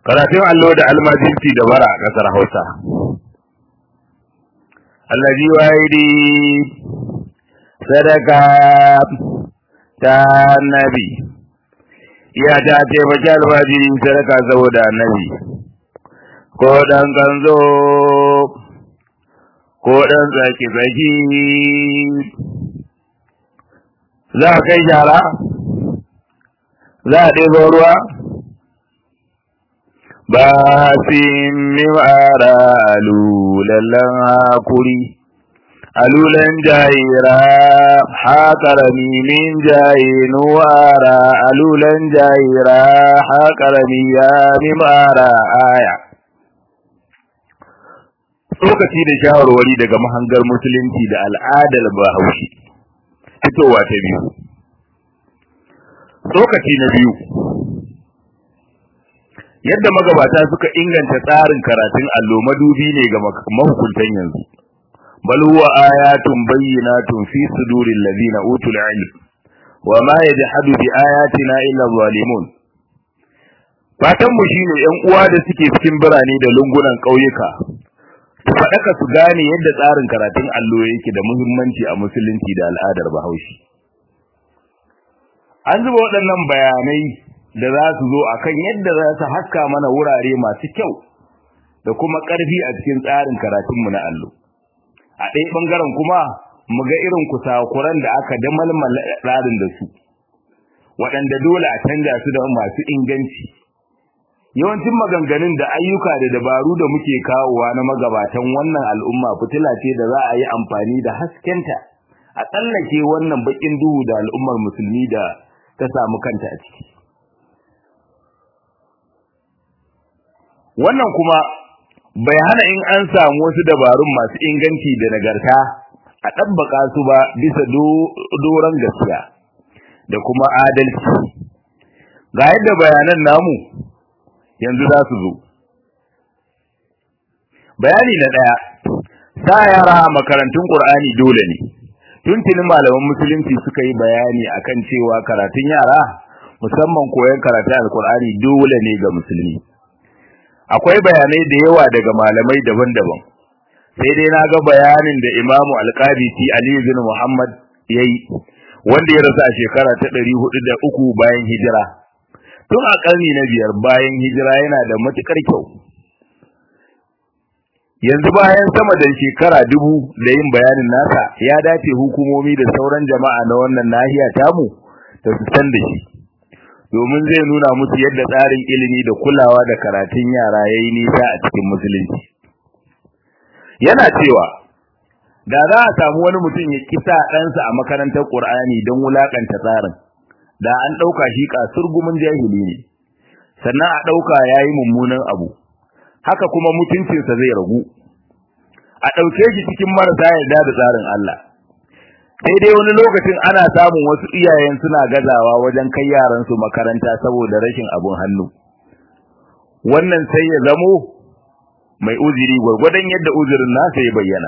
karatun allo da almajirci da bara a ƙasar hausa allazi wahidi sadaka ta nabi iya ta taimaki almajiri sadaka saboda annabi ko dan kanzo ko dan tsaki-tsaki za a kai shara za a ɗebo ruwa ba sin miwara alulallen hakuri alulan jayira haƙarami min jaye nuwara alulan jayira haƙarami ya mimara aya lokaci da shawarwari daga mahangar musulunci da al'adar bahaushe fitowa ta biyu lokaci na biyu yadda magabata suka inganta tsarin karatun allo madubi ne ga mahukuntan yanzu bal huwa ayatun bayyinatun fi suduril ladina utul ilm wa ma yajhadu bi ayatina illa zalimun fatan mu shine yan uwa da suke cikin birane da lungunan ƙauyuka su faɗaka su gane yadda tsarin karatun allo yake da muhimmanci a musulunci da al'adar bahaushe an zuba waɗannan bayanai da za su zo a kan yadda za su haska mana wurare masu kyau da kuma ƙarfi a cikin tsarin karatunmu na allo a ɗaya ɓangaren kuma mu ga irin kusakuran da aka damalmala tsarin da su waɗanda dole a canja su da masu inganci yawancin maganganun da ayyuka da dabaru da muke kawowa na magabatan wannan al'umma fitila ce da za a yi amfani da haskenta a tsallake wannan bakin duhu da al'ummar musulmi da ta samu kanta a ciki wannan kuma bai hana in an samu wasu dabarun masu inganci da nagarta a ɗabbaka su ba bisa doron gaskiya da kuma adalci ga yadda bayanan namu yanzu za su zo bayani na ɗaya sa yara a makarantun ƙur'ani dole ne tuntunin malaman musulunci suka yi bayani akan cewa karatun yara musamman koyon karatun alƙur'ani dole ne ga musulmi akwai bayanai da yawa daga malamai daban-daban sai dai na ga bayanin da imamu alƙabisi ali bin muhammad ya yi wanda ya rasu a shekara ta ɗari hudu da uku bayan hijira tun a ƙarni na biyar bayan hijira yana da matuƙar kyau yanzu bayan sama da shekara dubu da yin bayanin nasa ya dace hukumomi da sauran jama'a na wannan nahiya tamu da su san da shi domin zai nuna musu yadda tsarin ilimi da kulawa da karatun yara ya yi nisa a cikin musulunci yana cewa da za a samu wani mutum ya kisa ɗansa a makarantar ƙur'ani don wulaƙanta tsarin da an ɗauka shi kasurgumin jahili ne sannan a ɗauka ya yi mummunan abu haka kuma mutuncinsa zai ragu a ɗauke shi cikin marasa yarda da tsarin Allah sai dai wani lokacin ana samun wasu iyayen suna gazawa wajen kai yaransu makaranta saboda rashin abun hannu wannan sai ya zamo mai uziri gwargwadon yadda uzirin nasa ya bayyana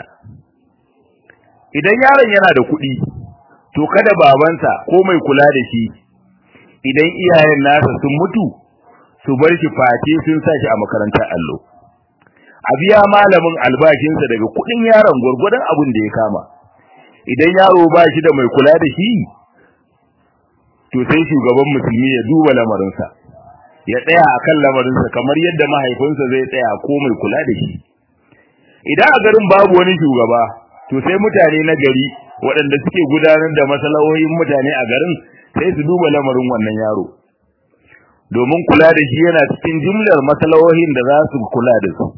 idan yaron yana da kuɗi to kada babansa ko mai kula da shi idan iyayen nasa sun mutu su bar shi face sun sa shi a makarantar allo a biya malamin albashinsa daga kuɗin yaron gwargwadon abin da ya kama idan yaro ba shi da mai kula da shi to sai shugaban musulmi ya duba lamarinsa ya tsaya a kan lamarinsa kamar yadda mahaifinsa zai tsaya ko mai kula da shi idan a garin babu wani shugaba to sai mutane na gari waɗanda suke gudanar da masalahohin mutane a garin sai su duba lamarin wannan yaro domin kula da shi yana cikin jumlar masalahohin da za su kula da su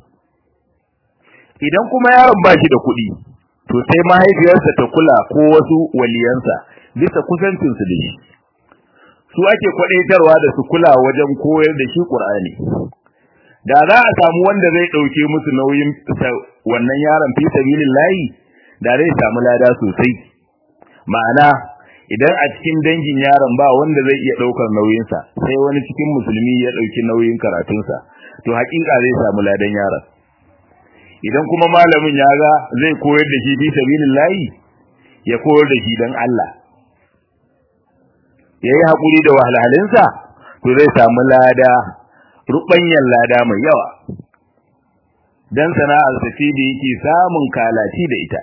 idan kuma yaron ba shi da kuɗi to sai mahaifiyarsa ta kula ko wasu waliyansa bisa kusancinsu da shi su ake kwadaitarwa da su kula wajen koyar da shi Qur'ani da za a samu wanda zai dauke musu nauyin wannan yaron fi sabilillahi da zai samu lada sosai ma'ana idan a cikin dangin yaron ba wanda zai iya daukar nauyinsa sai wani cikin musulmi ya dauki nauyin karatunsa to hakika zai samu ladan yaron idan kuma malamin ya ga zai koyar da shi fi sabilillahi ya koyar da shi dan Allah yayi hakuri da wahalhalinsa to zai samu lada rubanyan lada mai yawa dan sana'ar sa ce da yake samun kalaci da ita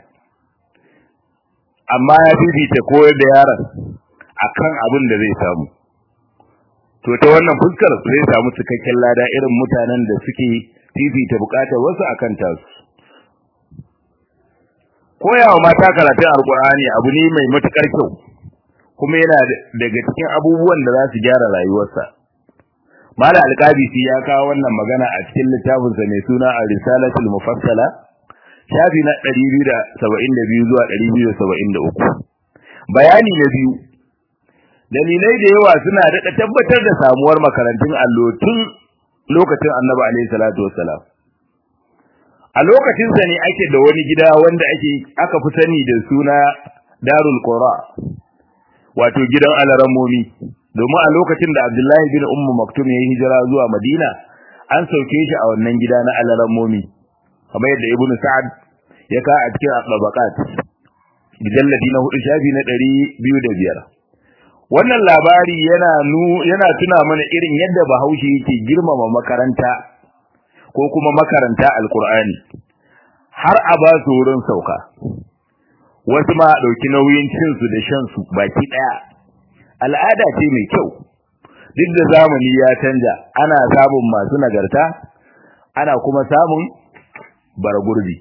amma ya fifita koyar da yaron akan abin da zai samu to ta wannan fuskar zai samu cikakken lada irin mutanen da suke fifita bukatar wasu akan tasu koyawa mata karatun alkur'ani abu ne mai matukar kyau kuma yana daga cikin abubuwan da za su gyara rayuwarsa mala alqabisi ya kawo wannan magana a cikin littafinsa mai suna ar-risalatul mufassala shafi na 272 zuwa 273 bayani na biyu dalilai da yawa suna daɗa tabbatar da samuwar makarantun allo tun lokacin annabi alaihi salatu wassalam a lokacin sa ne ake da wani gida wanda ake aka fi sani da suna darul qura wato gidan alaramomi domin a lokacin da abdullahi bin ummu maktum ya yi hijira zuwa madina an sauke shi a wannan gida na alaramomi kamar yadda ibn sa'ad ya ka a cikin tabaqat mujalladi na hudu shafi na ɗari biyu da biyar wannan labari yana nu yana tuna mana irin yadda bahaushe yake girmama makaranta ko kuma makaranta alkur'ani har a ba su wurin sauka wasu ma ɗauki nauyin cinsu da shansu baki ɗaya al'ada ce mai kyau duk da zamani ya canja ana samun masu nagarta ana kuma samun baragurbi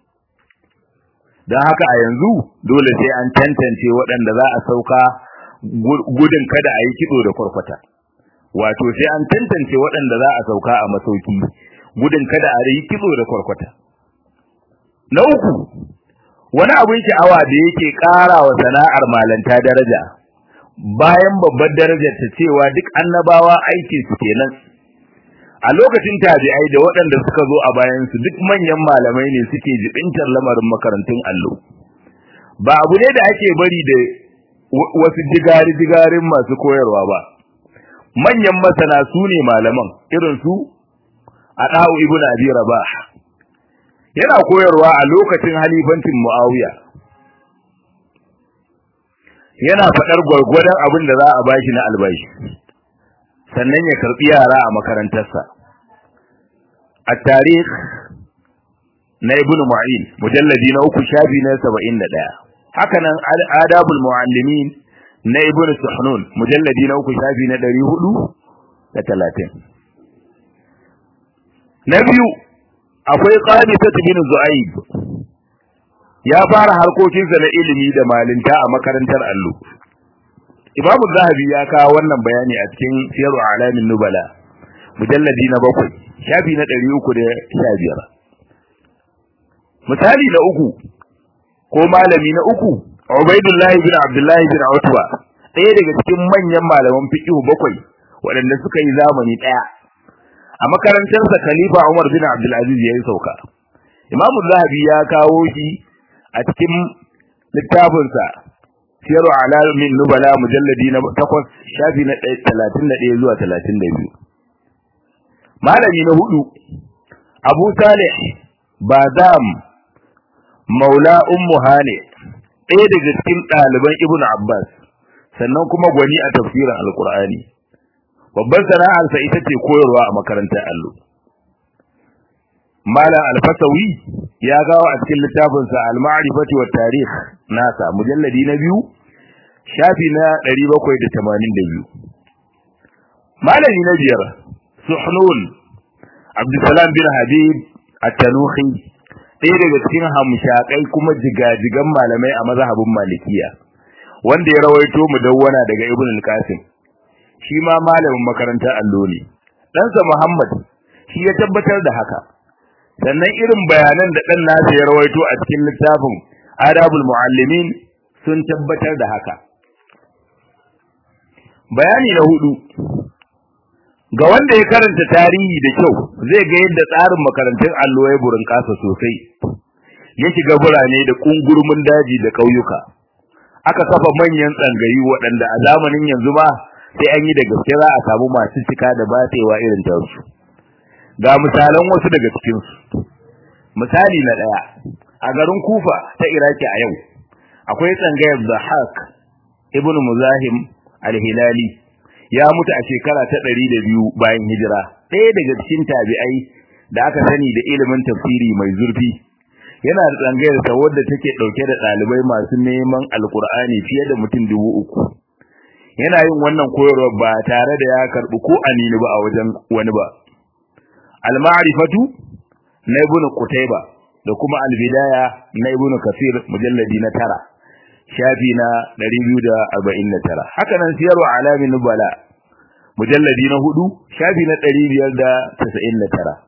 don haka a yanzu dole sai an tantance waɗanda za a sauka gudun kada a yi kitso da kwarkwata wato sai an tantance waɗanda za a sauka a masauki gudun kada a yi kitso da kwarkwata na uku wani abin sha'awa da yake ƙara wa sana'ar malanta daraja bayan babbar darajar ta cewa duk annabawa aiki su kenan a lokacin tabi'ai da waɗanda suka zo a bayan su duk manyan malamai ne suke jibintar lamarin makarantun allo ba abu ne da ake bari da wasu jigari-jigarin masu koyarwa ba manyan masana su ne malaman irin su a ɗahu ibn abi rabah yana koyarwa a lokacin halifancin muawiya yana faɗar gwargwadon abin da za a bashi na albashi sannan ya karɓi yara a makarantarsa a tarih na ibn mu'in mujalladi na uku shafi na saba'in da ɗaya haka nan adabul mu'allimin na ibn suhnun mujalladi na uku shafi na ɗari hudu da talatin na biyu akwai qadisat bin zu'aib ya fara harkokinsa na ilimi da malinta a makarantar allo imamu zahabi ya kawo wannan bayani a cikin siyaru alamin nubala mujalladi na bakwai shafi na ɗari uku da sha biyar misali na uku ko malami na uku ubaidullahi bin abdullahi bin utba ɗaya daga cikin manyan malaman fiqh bakwai waɗanda suka yi zamani ɗaya a makarantarsa khalifa umar bin abdul aziz ya yi sauka imamu zahabi ya kawo shi a cikin littafinsa siyaru alamin nubala mujalladi na takwas shafi na talatin da ɗaya zuwa talatin da biyu malami na hudu abu salih bazam maula ummu hane ɗaya daga cikin ɗaliban ibnu abbas sannan kuma gwani a tafsirin alkur'ani babban sana'arsa ita ce koyarwa a makarantar allo malam alfasawi ya gawo a cikin littafinsa al-ma'rifati wa tarikh nasa mujalladi na biyu shafi na 782 malami na biyar suhnun abdussalam bin habib at-tanuhi ɗaya daga cikin hamshakai kuma jigajigan malamai a mazhabin malikiya wanda ya rawaito mudawwana daga ibn al-qasim shi ma malamin makarantar allo ne ɗansa muhammad shi ya tabbatar da haka sannan irin bayanan da ɗan nasa ya rawaito a cikin littafin adabul muallimin sun tabbatar da haka bayani na hudu ga wanda ya karanta tarihi da kyau zai ga yadda tsarin makarantun allo ya burin kasa sosai ya shiga birane da kungurmin daji da ƙauyuka aka kafa manyan tsangayi waɗanda a zamanin yanzu ma sai an yi da gaske za a samu masu cika da batsewa irin tasu ga misalan wasu daga cikinsu misali na ɗaya a garin kufa ta iraki a yau akwai tsangayar zahak ibn muzahim al-hilali ya mutu a shekara ta ɗari da biyu bayan hijira ɗaya daga cikin tabi'ai da aka sani da ilimin tafsiri mai zurfi yana da tsangayar sa wadda take dauke da dalibai masu neman alkur'ani fiye da mutum dubu uku yana yin wannan koyarwa ba tare da ya karbi ko anini ba a wajen wani ba al-ma'rifatu na ibnu qutayba da kuma al-bidaya na ibnu kafir mujalladi na tara shafi na 249 haka nan siyarwa alamin nubala mujalladi na hudu shafi na 599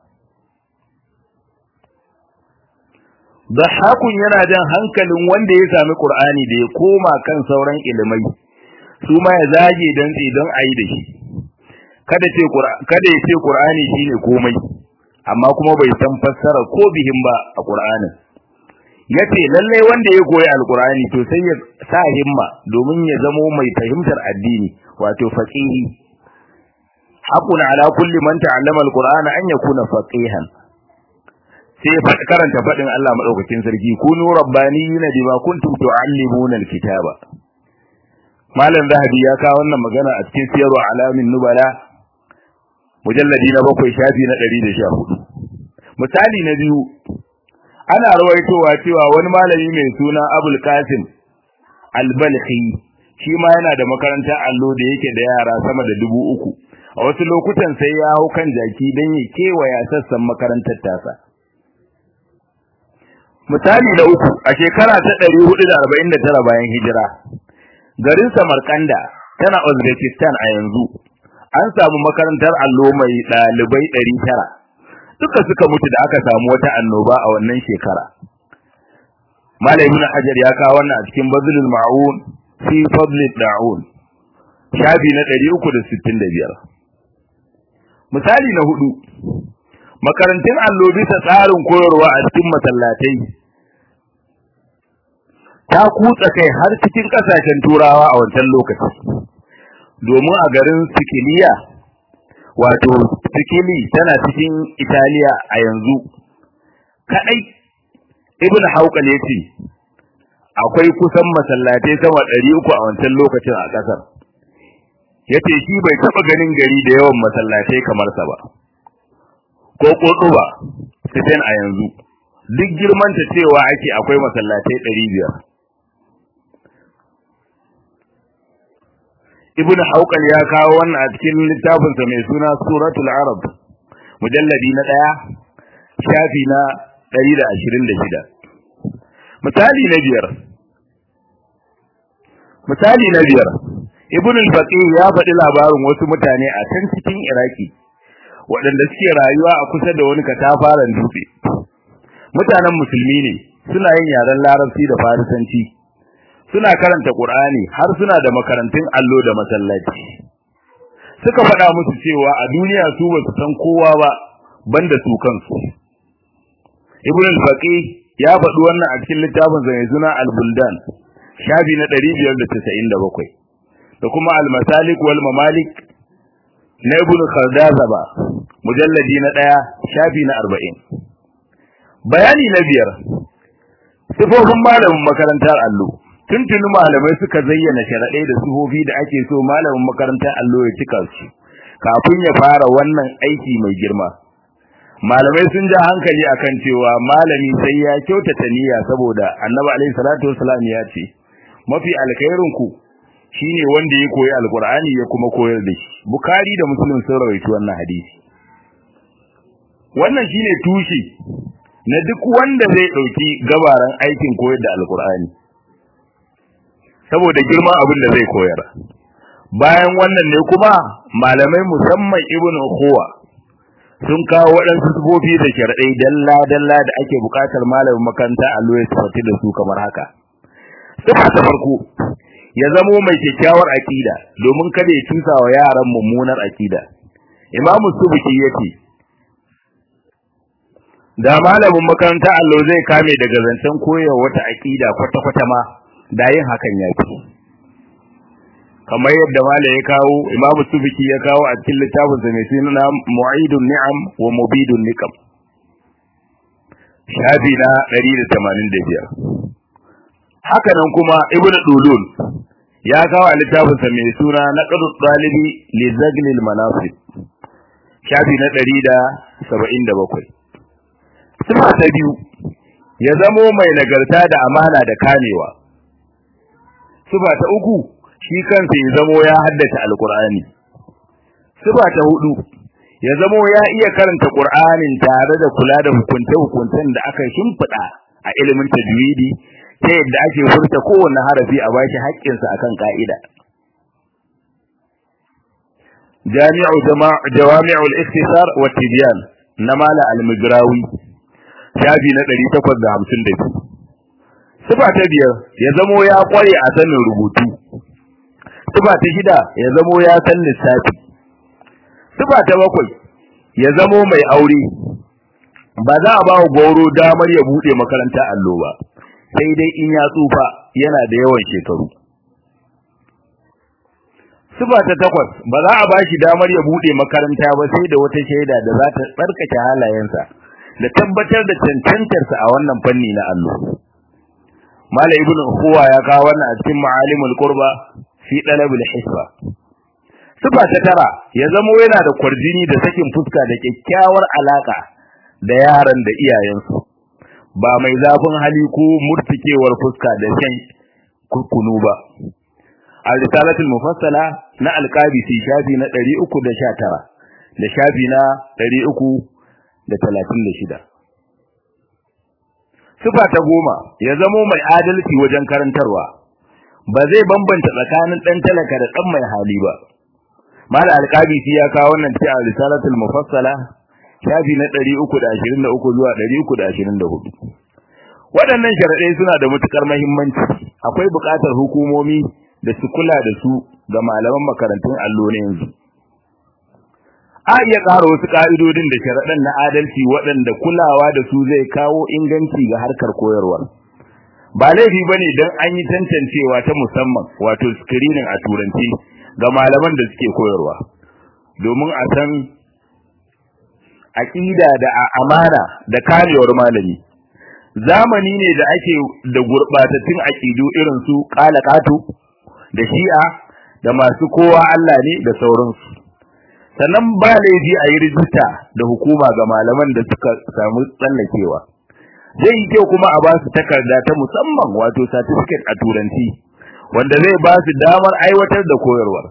Dahakun yana jan hankalin wanda ya sami Qur'ani da ya koma kan sauran ilimai su ma ya zage dan don ayi da shi kada ce kada ya ce Qur'ani shine komai amma kuma bai san fassara ko bihin ba a Qur'anin yace lalle wanda ya koyi alqur'ani to sai ya sa himma domin ya zamo mai fahimtar addini wato faqihi hakun ala kulli man ta'allama alqur'ana an yakuna faqihan sai karanta fadin Allah madaukakin sarki kunu rabbaniyina bima kuntum tu'allimuna alkitaba malam zahabi ya kawo wannan magana a cikin siyarwa alamin nubala mujalladi na bakwai shafi na 114 misali na biyu ana rawaitowa cewa wani malami mai suna Abul Qasim Al-Balkhi shi ma yana da makarantar allo da yake da yara sama da dubu uku a wasu lokutan sai ya hau kan jaki don ya kewaya sassan makarantar tasa misali na uku a shekara ta 449 bayan hijira garin Samarkanda tana Uzbekistan a yanzu an samu makarantar allo mai dalibai 900 duka suka mutu da aka samu wata annoba a wannan shekara Malam Ibn Hajar ya kawo wannan a cikin Bazlul Ma'un fi Fadlid Da'un shafi na 365 misali na hudu makarantun allo bisa tsarin koyarwa a cikin masallatai ta kutsa kai har cikin kasashen turawa a wancan lokaci domin a garin Sikiliya wato Sikili tana cikin Italiya a yanzu kadai Ibn Hawqal yace akwai kusan masallatai sama 300 a wancan lokacin a kasar yace shi bai taba ganin gari da yawan masallatai kamar sa ba ko koduba Spain a yanzu duk girman ta cewa ake akwai masallatai 500 Ibn Hawqal ya kawo wannan a cikin littafin sa mai suna Suratul Arab mujalladi na 1 shafi na 126 misali na biyar misali na biyar Ibn al-Faqih ya faɗi labarin wasu mutane a can cikin Iraki waɗanda suke rayuwa a kusa da wani katafaren dutse mutanen musulmi ne suna yin yaren larabci da farisanci suna karanta qur'ani har suna da makarantun allo da masallaci suka faɗa musu cewa a duniya su ba su san kowa ba banda su kansu ibn al-faqih ya faɗi wannan a cikin littafin sa mai suna al-buldan shafi na 597 da kuma al-masalik wal mamalik na ibn khaldazaba mujalladi na ɗaya shafi na arba'in bayani na biyar sifofin malamin makarantar allo tuntuni malamai suka zayyana sharaɗai da sifofi da ake so malamin makarantar allo ya cika su kafin ya fara wannan aiki mai girma malamai sun ja hankali akan cewa malami sai ya kyautata niyya saboda annabi alaihi salatu wasalam ya ce mafi alkhairin ku shine wanda ya koyi alqur'ani ya kuma koyar da shi bukhari da muslim sun rawaito wannan hadisi wannan shine tushe na duk wanda zai dauki gabaran aikin koyar da alqur'ani saboda girma abin da zai koyar bayan wannan ne kuma malamai musamman ibnu khuwa sun kawo waɗansu sufofi da sharɗai dalla dalla da ake buƙatar malamin makaranta a ya sifati da su kamar haka sifa ta farko ya zamo mai kyakkyawar akida domin kada ya tusa wa yaran mummunar akida imamu subuki yace da malamin makaranta allo zai kame daga zancen koyarwa wata akida kwata kwata ma da yin hakan yafi kamar yadda mala ya kawo imamu subuki ya kawo a cikin littafin sa mai suna mu'idun ni'am wa mubidun niqam shafi na 185 haka nan kuma ibnu dulul ya kawo a littafinsa mai suna naqdu talibi li zaglil manasib shafi na ɗari da saba'in da bakwai sifa ta biyu ya zamo mai nagarta da amana da kamewa sifa ta uku shi kansa ya zamo ya haddace alkur'ani sifa ta hudu ya zamo ya iya karanta qur'anin tare da kula da hukunce-hukuncen da aka shimfiɗa a ilimin tajwidi ta yadda ake furta kowanne harafi a bashi haƙƙinsa akan ka'ida jami'u jawami'ul ikhtisar wa tibyan na mala al-migrawi shafi na 852 sifa ta biyar ya zamo ya kware a sanin rubutu sifa ta shida ya zamo ya san lissafi sifa ta bakwai ya zamo mai aure ba za a ba wa goro damar ya bude makaranta allo ba sai dai in ya tsufa yana da yawan shekaru sifa ta takwas ba za a ba shi damar ya bude makaranta ba sai da wata shaida da za ta tsarkake halayensa da tabbatar da cancantarsa a wannan fanni na allo Malam Ibn Huwa ya kawo wannan a cikin Ma'alimul Qurba fi Dalabul Hisba. Sifa ta tara ya zamo yana da kwarjini da sakin fuska da kyakkyawar alaka da yaran da iyayensu. Ba mai zafin hali ko murtikewar fuska da shan kurkunu ba. Al-Risalatul Mufassala na Al-Qabisi shafi na 319 da shafi na 336. Sifa ta goma ya zamo mai adalci wajen karantarwa ba zai bambanta tsakanin dan talaka da dan mai hali ba mal alqabi ya kawo wannan ci a risalatul mufassala shafi na 323 zuwa 324 waɗannan sharadai suna da matukar muhimmanci akwai buƙatar hukumomi da su kula da su ga malaman makarantun allo ne yanzu a iya ƙara wasu ƙa'idodin da sharaɗan na adalci waɗanda kulawa da su zai kawo inganci ga harkar koyarwa. Ba laifi ba ne don an yi tantancewa ta musamman wato screening a turanci ga malaman da suke koyarwa, domin a san aƙida da amana da karewar malami. Zamani ne da ake da gurɓatattun aƙidu irin su ƙalaƙato da shi'a da masu kowa Allah ne da sauransu. sannan ba laifi a yi rijista da hukuma ga malaman da suka samu tsallakewa zai yi kyau kuma a ba su takarda ta musamman wato certificate a turanci wanda zai ba su damar aiwatar da koyarwar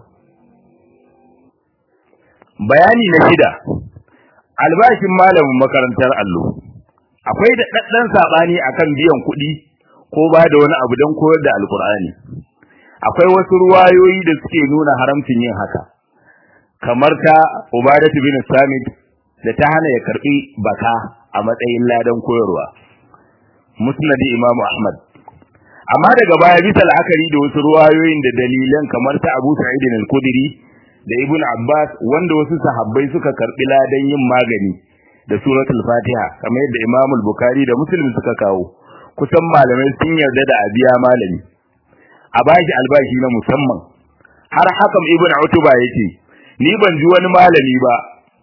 bayani na shida albashin malamin makarantar allo akwai da ɗaɗɗan saɓani akan biyan kuɗi ko ba da wani abu don koyar da alkur'ani akwai wasu ruwayoyi da suke nuna haramcin yin haka kamar ta Ubadatu bin Samit da ta hana ya karbi baka a matsayin ladan koyarwa Musnad Imam Ahmad amma daga baya bisa la'akari da wasu ruwayoyin da dalilan kamar ta Abu Sa'id al-Khudri da Ibn Abbas wanda wasu sahabbai suka karbi ladan yin magani da suratul Fatiha kamar yadda Imam al-Bukhari da Muslim suka kawo kusan malamai sun yarda da abiya malami a bashi albashi na musamman har hakam Ibn Utuba yake ni ban ji wani malami ba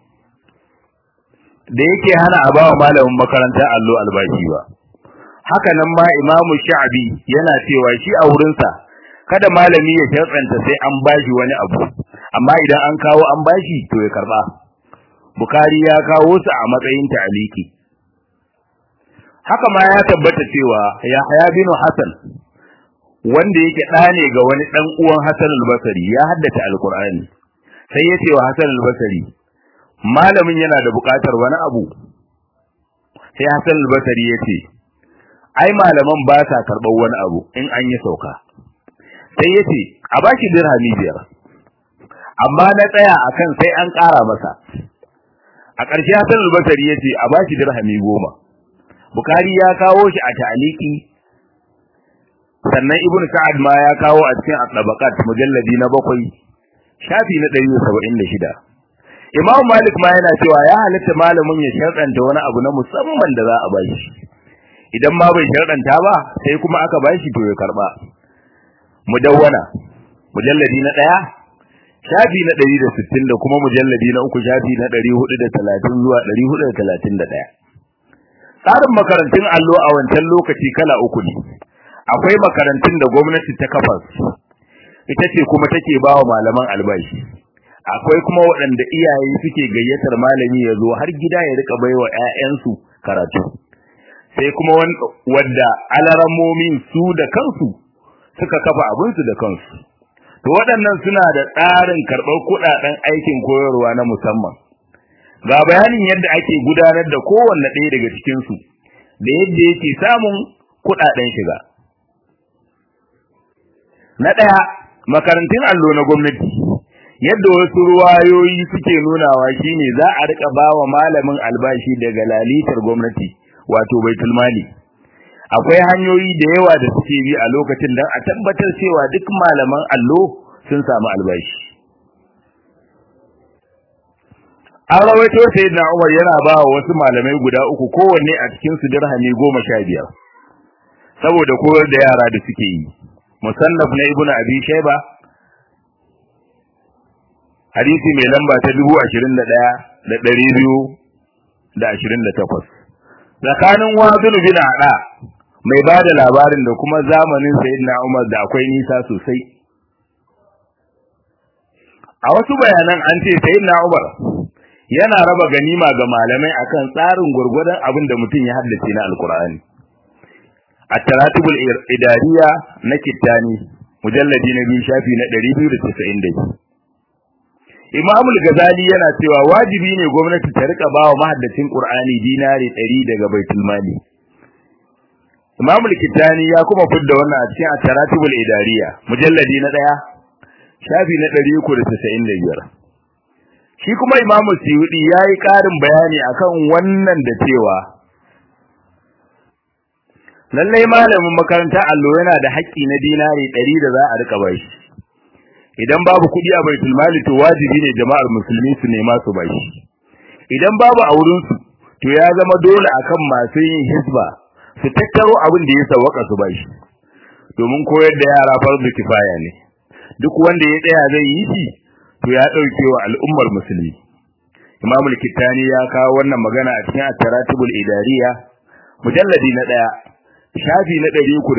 da yake hana a bawa malamin makarantar allo albashi ba haka nan ma imamu sha'abi yana cewa shi a wurinsa kada malami ya shartsanta sai an bashi wani abu amma idan an kawo an bashi to ya karba bukari ya kawo su a matsayin ta'aliki haka ma ya tabbata cewa yahya bin hasan wanda yake ɗa ne ga wani ɗan uwan hasan al-basri ya haddace alqur'ani sai ya ce wa Hassan al-Basri malamin yana da buƙatar wani abu sai Hassan al-Basri ya ce ai malaman ba sa karɓar wani abu in an yi sauka sai ya ce a bashi dirhami biyar amma na tsaya akan sai an ƙara masa a ƙarshe Hassan al-Basri ya ce a bashi dirhami goma Bukhari ya kawo shi a ta'aliki sannan Ibn Sa'ad ma ya kawo a cikin at-Tabaqat mujalladi na bakwai shafi na ɗari saba'in da shida. Imam Malik ma yana cewa ya halitta malamin ya sharɗanta wani abu na musamman da za a bashi. Idan ma bai sharɗanta ba, sai kuma aka bashi to ya karɓa. Mudawwana, mujalladi na ɗaya, shafi na ɗari da sittin da kuma mujalladi na uku shafi na ɗari hudu da talatin zuwa ɗari hudu da talatin da ɗaya. Tsarin makarantun allo a wancan lokaci kala uku ne. Akwai makarantun da gwamnati ta kafa ita ce kuma take ba wa malaman albashi akwai kuma waɗanda iyaye suke gayyatar malami ya zo har gida ya rika baiwa ƴaƴansu karatu sai kuma wadda alaramomin su da kansu suka kafa abinsu da kansu to waɗannan suna da tsarin karɓar kuɗaɗen aikin koyarwa na musamman ga bayanin yadda ake gudanar da kowanne ɗaya daga cikinsu da yadda yake samun kuɗaɗen shiga na ɗaya makarantun allo na gwamnati yadda wasu ruwayoyi suke nunawa shine za a rika bawa malamin albashi daga lalitar gwamnati wato baitul mali akwai hanyoyi da yawa da suke bi a lokacin don a tabbatar cewa duk malaman allo sun samu albashi an rawaito sayyidina Umar yana ba wa wasu malamai guda uku kowanne a cikin su dirhami goma sha biyar saboda koyar da yara da suke yi musannaf na ibnu abi shayba hadisi mai lamba ta dubu ashirin da ɗaya da ɗari biyu da ashirin da takwas tsakanin wazinu bin aɗa mai ba da labarin da kuma zamanin sayyidina umar da akwai nisa sosai a wasu bayanan an ce sayyidina umar yana raba ganima ga malamai akan tsarin gurgurdan abin da mutum ya haddace na alkur'ani at-taratibul idariya na kittani mujalladi na biyu shafi na 292 Imam al-Ghazali yana cewa wajibi ne gwamnati ta rika bawa mahaddacin Qur'ani dinari 100 daga Baitul Mali. Imam al-Kittani ya kuma fidda wannan a cikin At-Taratibul Idariya, mujalladi na 1, shafi na 395. Shi kuma Imam Suyuti yayi ƙarin bayani akan wannan da cewa lallai malamin makaranta allo yana da haƙƙi na dinari 100 da za a rika bashi. idan babu kuɗi a baitul mali to wajibi ne jama'ar musulmi su nema su bashi idan babu a wurin su to ya zama dole akan masu yin hisba su tattaro abin da ya sawaka su bashi domin koyar da yara farzu kifaya ne duk wanda ya tsaya zai yi shi to ya dauke wa al'ummar musulmi Imam al-Kittani ya kawo wannan magana a cikin At-Taratibul Idariya mujalladi na 1 shafi na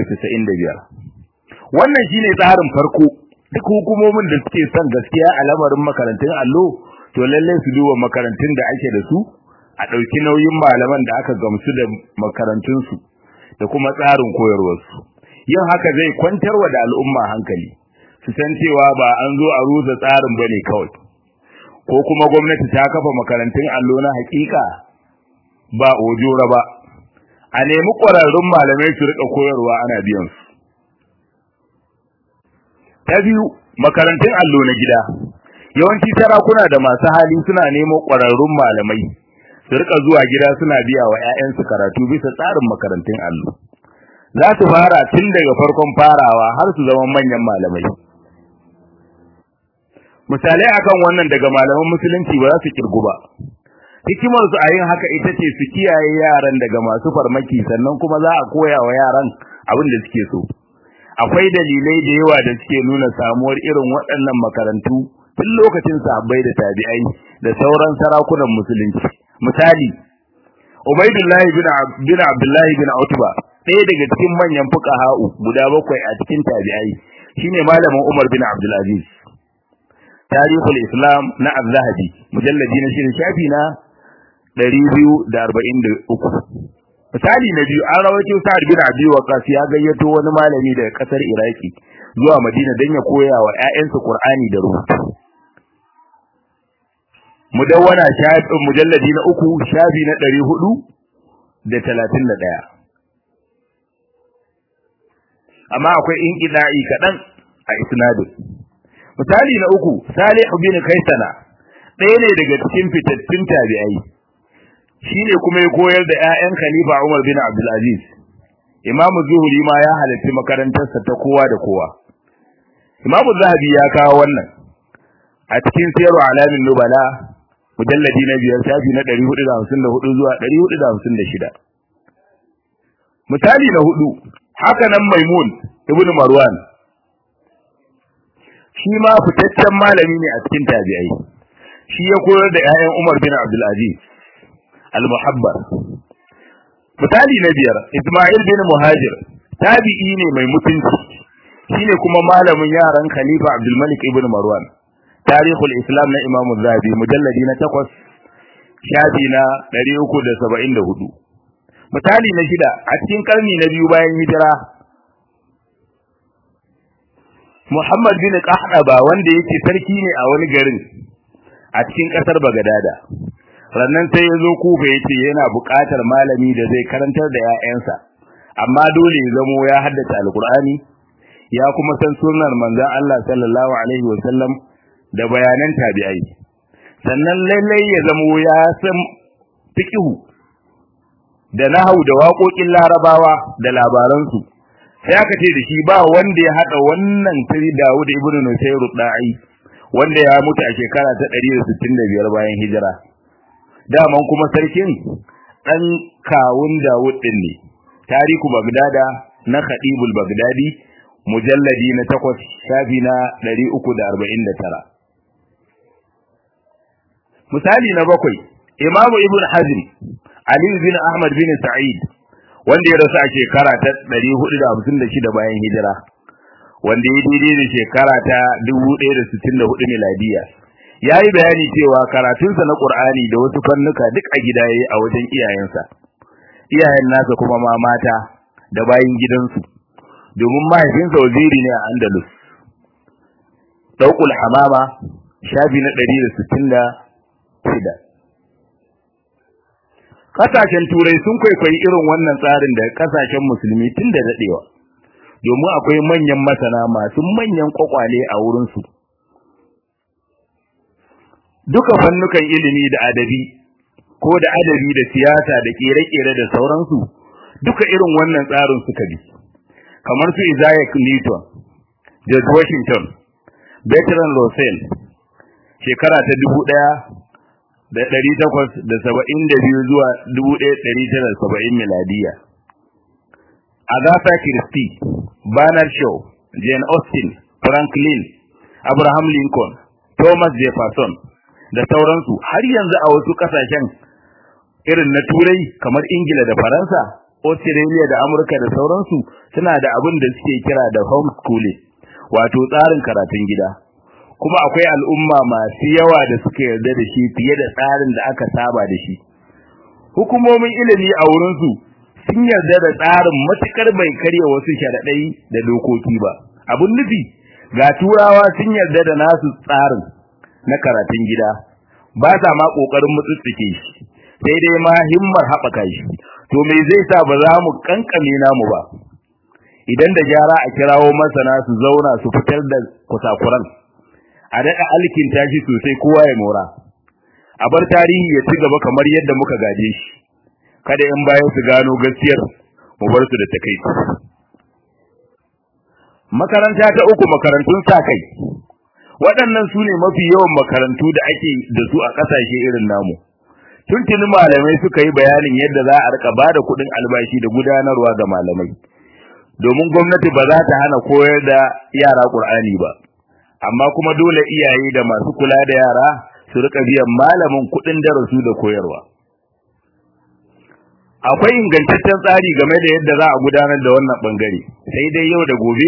395 wannan shine tsarin farko duk hukumomin da suke son gaskiya a lamarin makarantun allo to lalle su duba makarantun da ake da su a ɗauki nauyin malaman da aka gamsu da makarantunsu da kuma tsarin koyarwarsu yin haka zai kwantarwa da al'umma hankali su san cewa ba an zo a rusa tsarin bane kawai ko kuma gwamnati ta kafa makarantun allo na hakika ba ojora ba a nemi ƙwararrun malamai su rika koyarwa ana biyan su ta biyu makarantun allo na gida yawanci sarakuna da masu hali suna nemo ƙwararrun malamai su rika zuwa gida suna biya wa 'ya'yansu karatu bisa tsarin makarantun allo za su fara tun daga farkon farawa har su zama manyan malamai misalai akan wannan daga malaman musulunci ba za su kirgu ba hikimar su a yin haka ita ce su kiyaye yaran daga masu farmaki sannan kuma za a koya wa yaran abin da suke so akwai dalilai da yawa da suke nuna samuwar irin waɗannan makarantu tun lokacin sahabbai da tabi'ai da sauran sarakunan musulunci misali Ubaidullahi bin bin Abdullahi bin Utba ɗaya daga cikin manyan fuqaha'u guda bakwai a cikin tabi'ai shine malamin Umar bin Abdul Aziz Tarihul Islam na Az-Zahabi mujalladi na shirin shafi na 243 misali na biyu an rawaito Sa'ad bin Abi Waqqas ya gayyato wani malami daga kasar Iraki zuwa Madina don ya koya wa ƴaƴansa Qur'ani da rubutu mudawwana shafin mujalladi na uku shafi na ɗari hudu da talatin da ɗaya amma akwai inƙida'i kaɗan a isnadin misali na uku salih bin kaisana ɗaya ne daga cikin fitattun tabi'ai shine kuma ya koyar da ƴaƴan khalifa umar bin abdulaziz imamu zuhuri ma ya halarci makarantarsa ta kowa da kowa imamu zahabi ya kawo wannan a cikin sayarwa alamin nubala mujalladi na biyar shafi na ɗari hudu da hamsin da hudu zuwa ɗari hudu da hamsin da shida. Misali na hudu, haka nan Maimun ibn Marwan, shi ma fitaccen malami ne a cikin tabi'ai, shi ya koyar da ‘ya'yan Umar bin Abdulaziz, al-Muhabbar. Misali na biyar, Ismail bin Muhajir, tabi'i ne mai mutunci, shi ne kuma malamin yaran Khalifa Abdulmalik ibn Marwan. tarihul islam na imam zahabi mujalladi na takwas shafi na ɗari uku da saba'in da hudu misali na shida a cikin karni na biyu bayan hijira muhammad bin qahdaba wanda yake sarki ne a wani garin a cikin ƙasar bagadada rannan sai ya zo kufa ya ce yana buƙatar malami da zai karantar da 'ya'yansa amma dole ya zamo ya haddace alkur'ani ya kuma san sunnar manzon Allah sallallahu alaihi wasallam da bayanan tabi'ai sannan lallai ya zamo ya san fiqhu da nahau da waƙoƙin larabawa da labaransu sai aka ce da shi ba wanda ya hada wannan tiri Dawud ibn Nusayr da'i wanda ya mutu a shekara ta 165 bayan hijira daman kuma sarkin dan kawun Dawud din ne tariku Bagdada na Khadibul Bagdadi mujalladi na 8 shafi na 349 misali na bakwai Imam Ibn Hazm Ali bin Ahmad bin Sa'id wanda ya rasu a shekara ta 456 bayan hijira wanda ya daidai da shekara ta 1064 miladiya ya yi bayani cewa karatunsa na Qur'ani da wasu fannuka duk a gida yayi a wajen iyayensa iyayen nasa kuma ma mata da bayin gidansu domin mahaifinsa waziri ne a Andalus Daukul Hamama shafi na 166 Kasashen Turai sun kwaikwayi irin wannan tsarin da kasashen musulmi tun da dadewa domin akwai manyan masana masu manyan kwakwale a wurinsu duka fannukan ilimi da adabi ko da adabi da siyasa da kere-kere da sauransu duka irin wannan tsarin suka bi kamar su Isaiah Newton George Washington Bertrand Russell shekara ta dubu ɗaya da ɗari takwas da saba'in da biyu zuwa dubu ɗaya ɗari tara saba'in miladiya Agatha Christie Bernard Shaw Jane Austen Franklin Abraham Lincoln Thomas Jefferson da sauransu har yanzu a wasu kasashen irin na turai kamar ingila da faransa australia da amurka da sauransu suna da abin da suke kira da homeschooling wato tsarin karatun gida kuma akwai al'umma masu yawa da suka yarda da shi fiye da tsarin da aka saba da shi hukumomin ilimi a wurinsu sun yarda da tsarin matukar bai karya wasu sharaɗai da dokoki ba abun nufi ga turawa sun yarda da nasu tsarin na karatun gida ba sa ma kokarin mutsutsuke shi sai dai ma himmar haɓaka shi to me zai sa ba za mu kankame namu ba idan da gyara a kirawo masana su zauna su fitar da kusakuran a daɗa alkin tashi sosai kowa ya mora a bar tarihi ya ci gaba kamar yadda muka gaje shi kada in bayan su gano gaskiyar mu bar su da takaici makaranta ta uku makarantun sa kai waɗannan su ne mafi yawan makarantu da ake da su a ƙasashe irin namu tuntuni malamai suka yi bayanin yadda za a rika bada kuɗin albashi da gudanarwa ga malamai domin gwamnati ba za ta hana koyar da yara ƙur'ani ba amma kuma dole iyaye da masu kula da yara su rika biyan malamin kuɗin darasu da koyarwa akwai ingantaccen tsari game da yadda za a gudanar da wannan bangare sai dai yau da gobe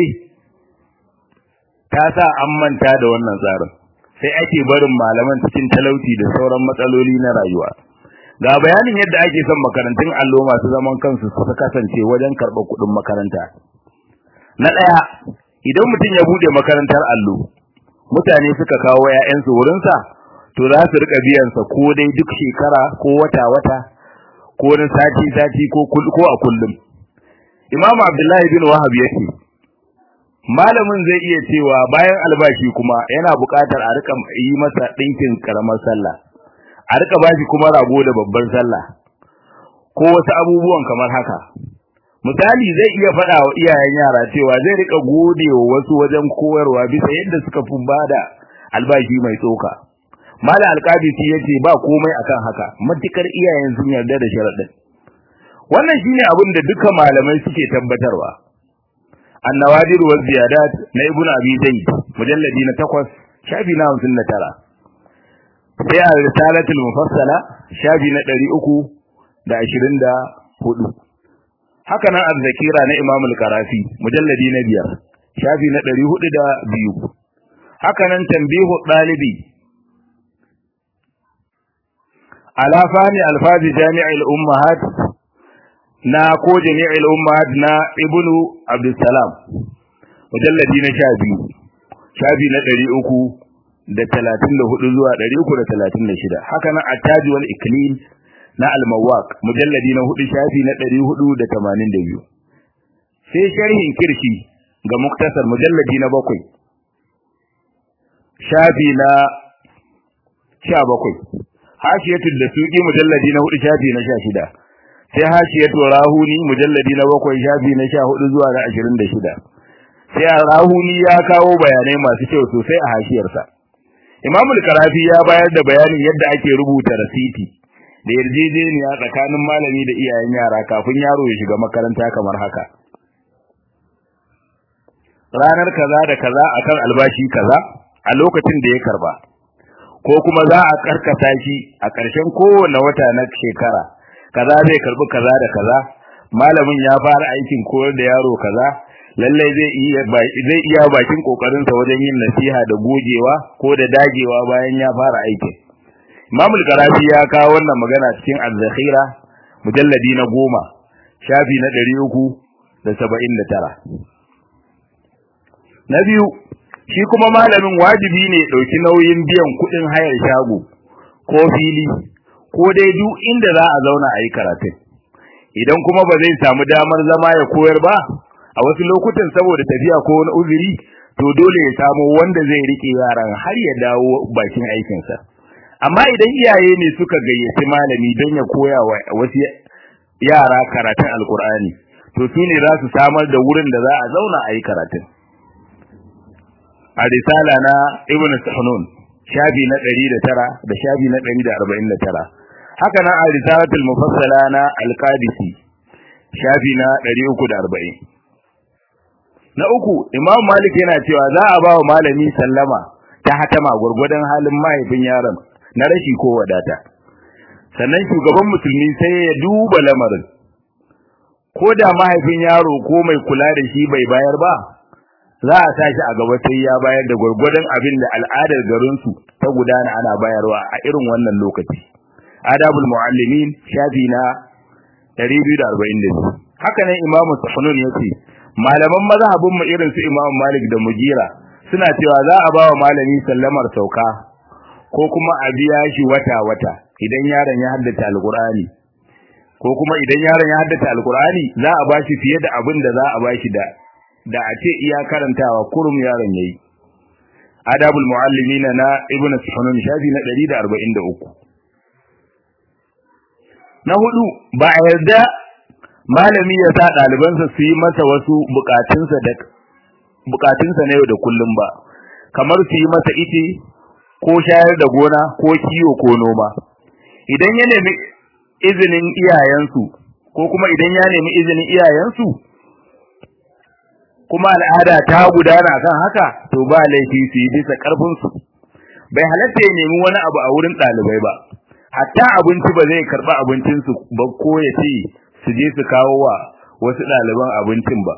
ta sa an manta da wannan tsarin sai ake barin malaman cikin talauci da sauran matsaloli na rayuwa ga bayanin yadda ake son makarantun allo masu zaman kansu su kasance wajen karɓar kuɗin makaranta na ɗaya idan mutum ya buɗe makarantar allo mutane suka kawo 'ya'yansu wurinsa to za su riƙa biyansa ko dai duk shekara ko wata-wata ko na sati-sati ko a kullum imamu abdullahi bin wahab ya ce malamin zai iya cewa bayan albashi kuma yana buƙatar a rika yi masa ɗinkin ƙaramar sallah a rika bashi kuma rago da babban sallah ko wasu abubuwan kamar haka misali zai iya faɗa wa iyayen yara cewa zai rika gode wa wasu wajen koyarwa bisa yadda suka fi bada albashi mai tsoka malam alƙabisi ya ce ba komai akan haka matukar iyayen sun yarda da sharaɗin wannan shine abin da duka malamai suke tabbatarwa النوادر والزيادات na ibnu abi zaid mujalladi na 8 shafi na 59 sai a risalatul mufassala shafi na 324 haka nan az-zakira na imam al-qarafi mujalladi na 5 shafi na 402 haka nan tambihu ɗalibi ala fahmi alfazi jami'il ummahat na ko jami'il ummahat na ibnu abdussalam mujalladi na sha biyu shafi na ɗari uku da talatin da hudu zuwa ɗari uku da talatin da shida haka nan attaji wal iklil na almawaq mujalladi na hudu shafi na ɗari hudu da tamanin da biyu sai sharhin kirshi ga muktasar mujalladi na bakwai shafi na sha bakwai hashiyatul da suki mujalladi na hudu shafi na sha shida sai hashiyatul rahuni mujalladi na bakwai shafi na sha hudu zuwa na ashirin da shida sai rahuni ya kawo bayanai masu kyau sosai a hashiyarsa imamul karafi ya bayar da bayanin yadda ake rubuta rasiti da yarjejeniya tsakanin malami da iyayen yara kafin yaro ya shiga makaranta kamar haka ranar kaza da kaza akan albashi kaza a lokacin da ya karba ko kuma za a karkata shi a ƙarshen kowane wata na shekara kaza zai karbi kaza da kaza malamin ya fara aikin koyar da yaro kaza lallai zai iya zai iya bakin kokarin sa wajen yin nasiha da gogewa ko da dagewa bayan ya fara aikin Imam al-Qarafi ya kawo wannan magana cikin Az-Zakhira mujalladi na goma shafi na 379 na biyu shi kuma malamin wajibi ne dauki nauyin biyan kudin hayar shago ko fili ko dai duk inda za a zauna a yi karatun idan kuma ba zai samu damar zama ya koyar ba a wasu lokutan saboda tafiya ko wani uzuri to dole ya samu wanda zai rike yaran har ya dawo bakin aikinsa amma idan iyaye ne suka gayyaci malami don ya koya wa wasu yara karatun alkur'ani to su ne za su samar da wurin da za a zauna a yi karatun a risala na ibn sahnun shafi na 109 da shafi na 149 haka nan a risalatul mufassala na al-qadisi shafi na 340 na uku imam malik yana cewa za a ba wa malami sallama ta hatama gurgurdan halin mahaifin yaron na rashi ko wadata sannan shugaban musulmi sai ya duba lamarin ko da mahaifin yaro ko mai kula da shi bai bayar ba za a tashi a gaba sai ya bayar da gurgurdan abin da al'adar garinsu ta gudana ana bayarwa a irin wannan lokaci adabul muallimin shafi na 242 haka nan imamu sahnun yace malaman mazhabin mu irin su Imam Malik da Mugira suna cewa za a bawa malami sallamar sauka ko kuma a biya shi wata wata idan yaron ya haddace alqur'ani ko kuma idan yaron ya haddace alqur'ani za a bashi fiye da abin da za a bashi da da a ce iya karantawa kurum yaron yayi adabul muallimina na ibn sunun shafi na 143 na hudu ba a yarda malami ya sa ɗalibansa su yi masa wasu bukatunsa da bukatunsa na yau da kullum ba kamar su yi masa ite ko shayar da gona ko kiwo ko noma idan ya nemi izinin iyayensu ko kuma idan ya nemi izinin iyayensu kuma al'ada ta gudana kan haka to ba laifi su yi bisa karfinsu bai halatta ya nemi wani abu a wurin ɗalibai ba hatta abinci ba zai karɓi abincinsu ba ko ya ce su je su kawo wa wasu ɗaliban abincin ba.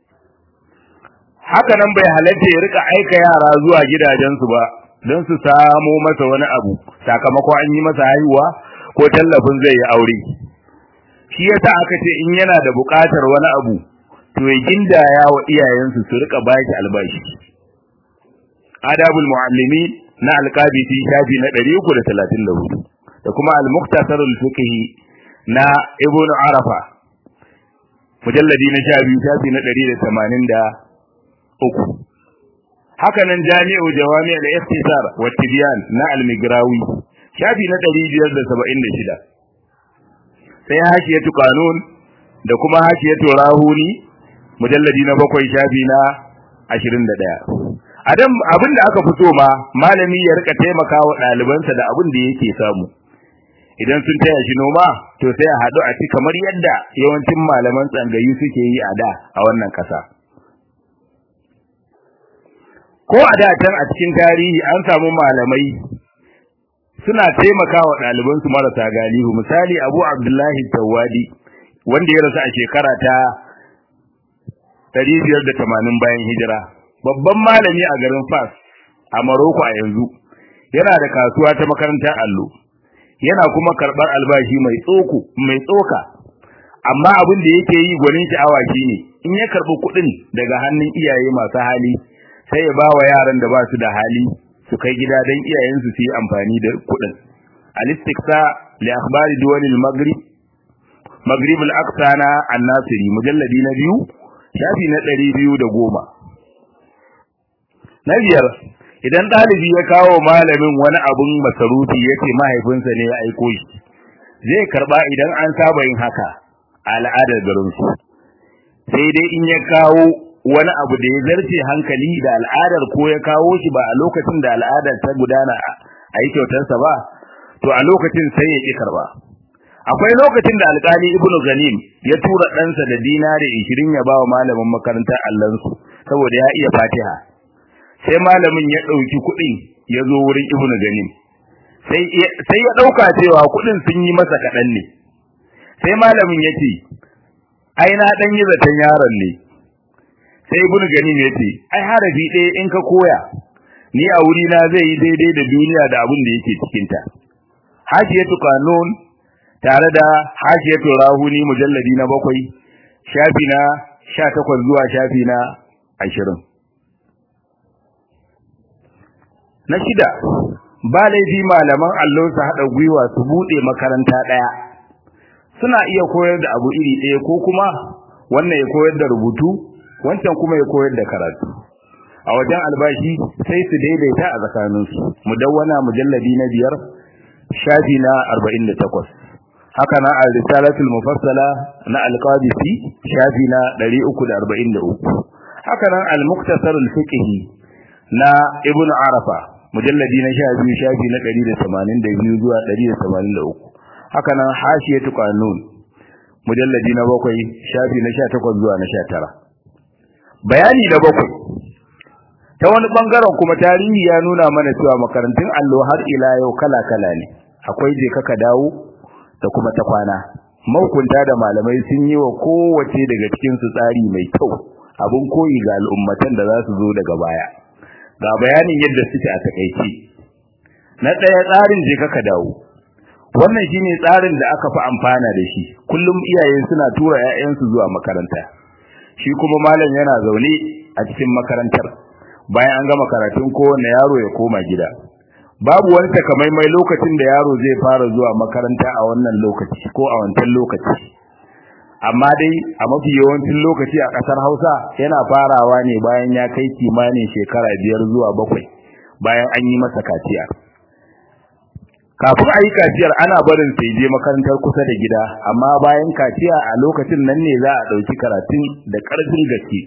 Haka nan bai halatta ya rika aika yara zuwa gidajensu ba don su samo masa wani abu sakamakon an yi masa haihuwa ko tallafin zai yi aure. Shi yasa aka ce in yana da buƙatar wani abu to ya gindaya wa iyayensu su rika baki albashi. Adabul muallimi na alƙabisi shafi na 334 da kuma al-muqtasarul fiqhi na ibn arafa mujalladi na sha biyu shafi na ɗari da tamanin da uku haka nan jami'u jawami al-ikhtisar wa tibyan na al-migrawi shafi na ɗari biyar da saba'in da shida sai hashiyatu qanun da kuma hashiyatu rahuni mujalladi na bakwai shafi na ashirin da ɗaya adam abin da aka fito ma malami ya rika taimaka wa ɗalibansa da abin da yake samu idan sun taya shi noma to sai a haɗu a ci kamar yadda yawancin malaman tsangayi suke yi a da a wannan ƙasa ko a da can a cikin tarihi an samu malamai suna taimakawa ɗalibansu marasa galihu misali abu abdullahi tawadi wanda ya rasu a shekara ta 580 bayan hijira babban malami a garin fas a Morocco a yanzu yana da kasuwa ta makarantar allo yana kuma karɓar albashi mai tsoko mai tsoka amma abin da yake yi gwanin sha'awa shine in ya karɓi kuɗin daga hannun iyaye masu hali sai ya ba wa yaran da ba su da hali su kai gida don iyayensu su yi amfani da kuɗin al-istiqsa li akhbari duwal al-maghrib maghrib al-aqsa na an-nasiri mujalladi na biyu shafi na ɗari biyu da goma na biyar idan ɗalibi ya kawo malamin wani abun masarufi ya ce mahaifinsa ne ya aiko shi zai karɓa idan an saba yin haka a al'adar garinsu sai dai in ya kawo wani abu da ya zarce hankali da al'adar ko ya kawo shi ba a lokacin da al'adar ta gudana a yi kyautarsa ba to a lokacin sai ya ƙi karɓa akwai lokacin da alƙali ibnu ganim ya tura ɗansa da dinari ishirin ya ba wa malamin makarantar allansu saboda ya iya fatiha sai malamin ya ɗauki kuɗin ya zo wurin ibnu ganim sai ya ɗauka cewa kuɗin sun yi masa kaɗan ne sai malamin ya ce ai na ɗan yi zaton yaron ne sai ibnu ganim ya ce ai harafi ɗaya in ka koya ni a wurina zai yi daidai da duniya da abin da yake cikinta hashiyatu kanun tare da hashiyatu rahuni mujalladi na bakwai shafi na sha takwas zuwa shafi na ashirin na shida ba laifi malaman allo su haɗa gwiwa su buɗe makaranta ɗaya suna iya koyar da abu iri ɗaya ko kuma wannan ya koyar da rubutu wancan kuma ya koyar da karatu a wajen albashi sai su daidaita a tsakaninsu mudawwana mujalladi na biyar shafi na arba'in da takwas haka na al-risalatul mufassala na al-qadisi shafi na 343 haka nan al-muktasar al-fiqhi na ibn arafa mujalladi na 12 shafi na 182 zuwa 183 haka nan hashiyatu qanun mujalladi na 7 shafi na 18 zuwa na 19 bayani da bakwai ta wani bangaren kuma tarihi ya nuna mana cewa makarantun allo har ila yau kala-kala ne akwai je kaka dawo da kuma ta kwana mahukunta da malamai sun yi wa kowace daga cikin su tsari mai kyau abin koyi ga al'ummatan da za su zo daga baya ga bayanin yadda suke a takaice na ɗaya tsarin je ka dawo wannan shine tsarin da aka fi amfana da shi kullum iyaye suna tura 'ya'yansu zuwa makaranta shi kuma malam yana zaune a cikin makarantar bayan an gama karatun kowanne yaro ya koma gida babu wani takamaimai lokacin da yaro zai fara zuwa makaranta a wannan lokaci ko a wancan lokaci amma dai a mafi yawancin lokaci a ƙasar Hausa yana farawa ne bayan ya kai kimanin shekara biyar zuwa bakwai bayan an yi masa kaciya kafin a yi kaciyar ana barin sai je makarantar kusa da gida amma bayan kaciya a lokacin nan ne za a ɗauki karatun da ƙarfin gaske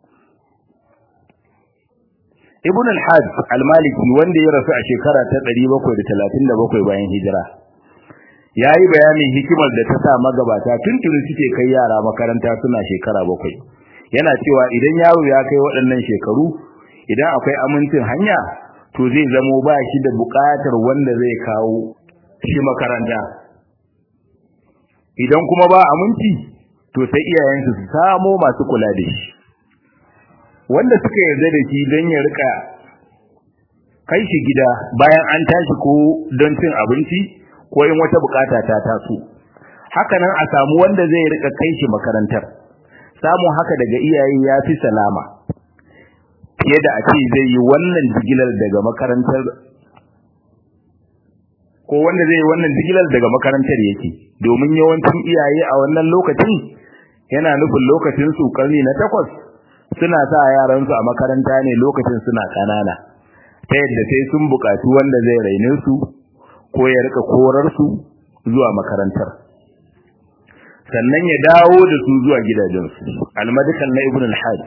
Ibn al-Hajj al-Maliki wanda ya rasu a shekara ta 737 bayan hijira yayi bayanin hikimar da ta sa magabata tuntuni suke kai yara makaranta suna shekara bakwai yana cewa idan yaro ya kai waɗannan shekaru idan akwai amincin hanya to zai zamo ba shi da buƙatar wanda zai kawo shi makaranta idan kuma ba aminci to sai iyayensu su samo masu kula da shi wanda suka yarda da shi don ya rika kai shi gida bayan an tashi ko don cin abinci ko in wata bukata ta taso haka nan a samu wanda zai rika kai shi makarantar samun haka daga iyaye ya fi salama fiye da a ce zai yi wannan jigilar daga makarantar ko wanda zai yi wannan jigilar daga makarantar yake domin yawancin iyaye a wannan lokacin yana nufin lokacin su karni na takwas suna sa yaransu a makaranta ne lokacin suna kanana ta yadda sai sun buƙaci wanda zai raine su ko ya rika korar su zuwa makarantar sannan ya dawo da su zuwa gidajensu almadikan na ibn al-hajj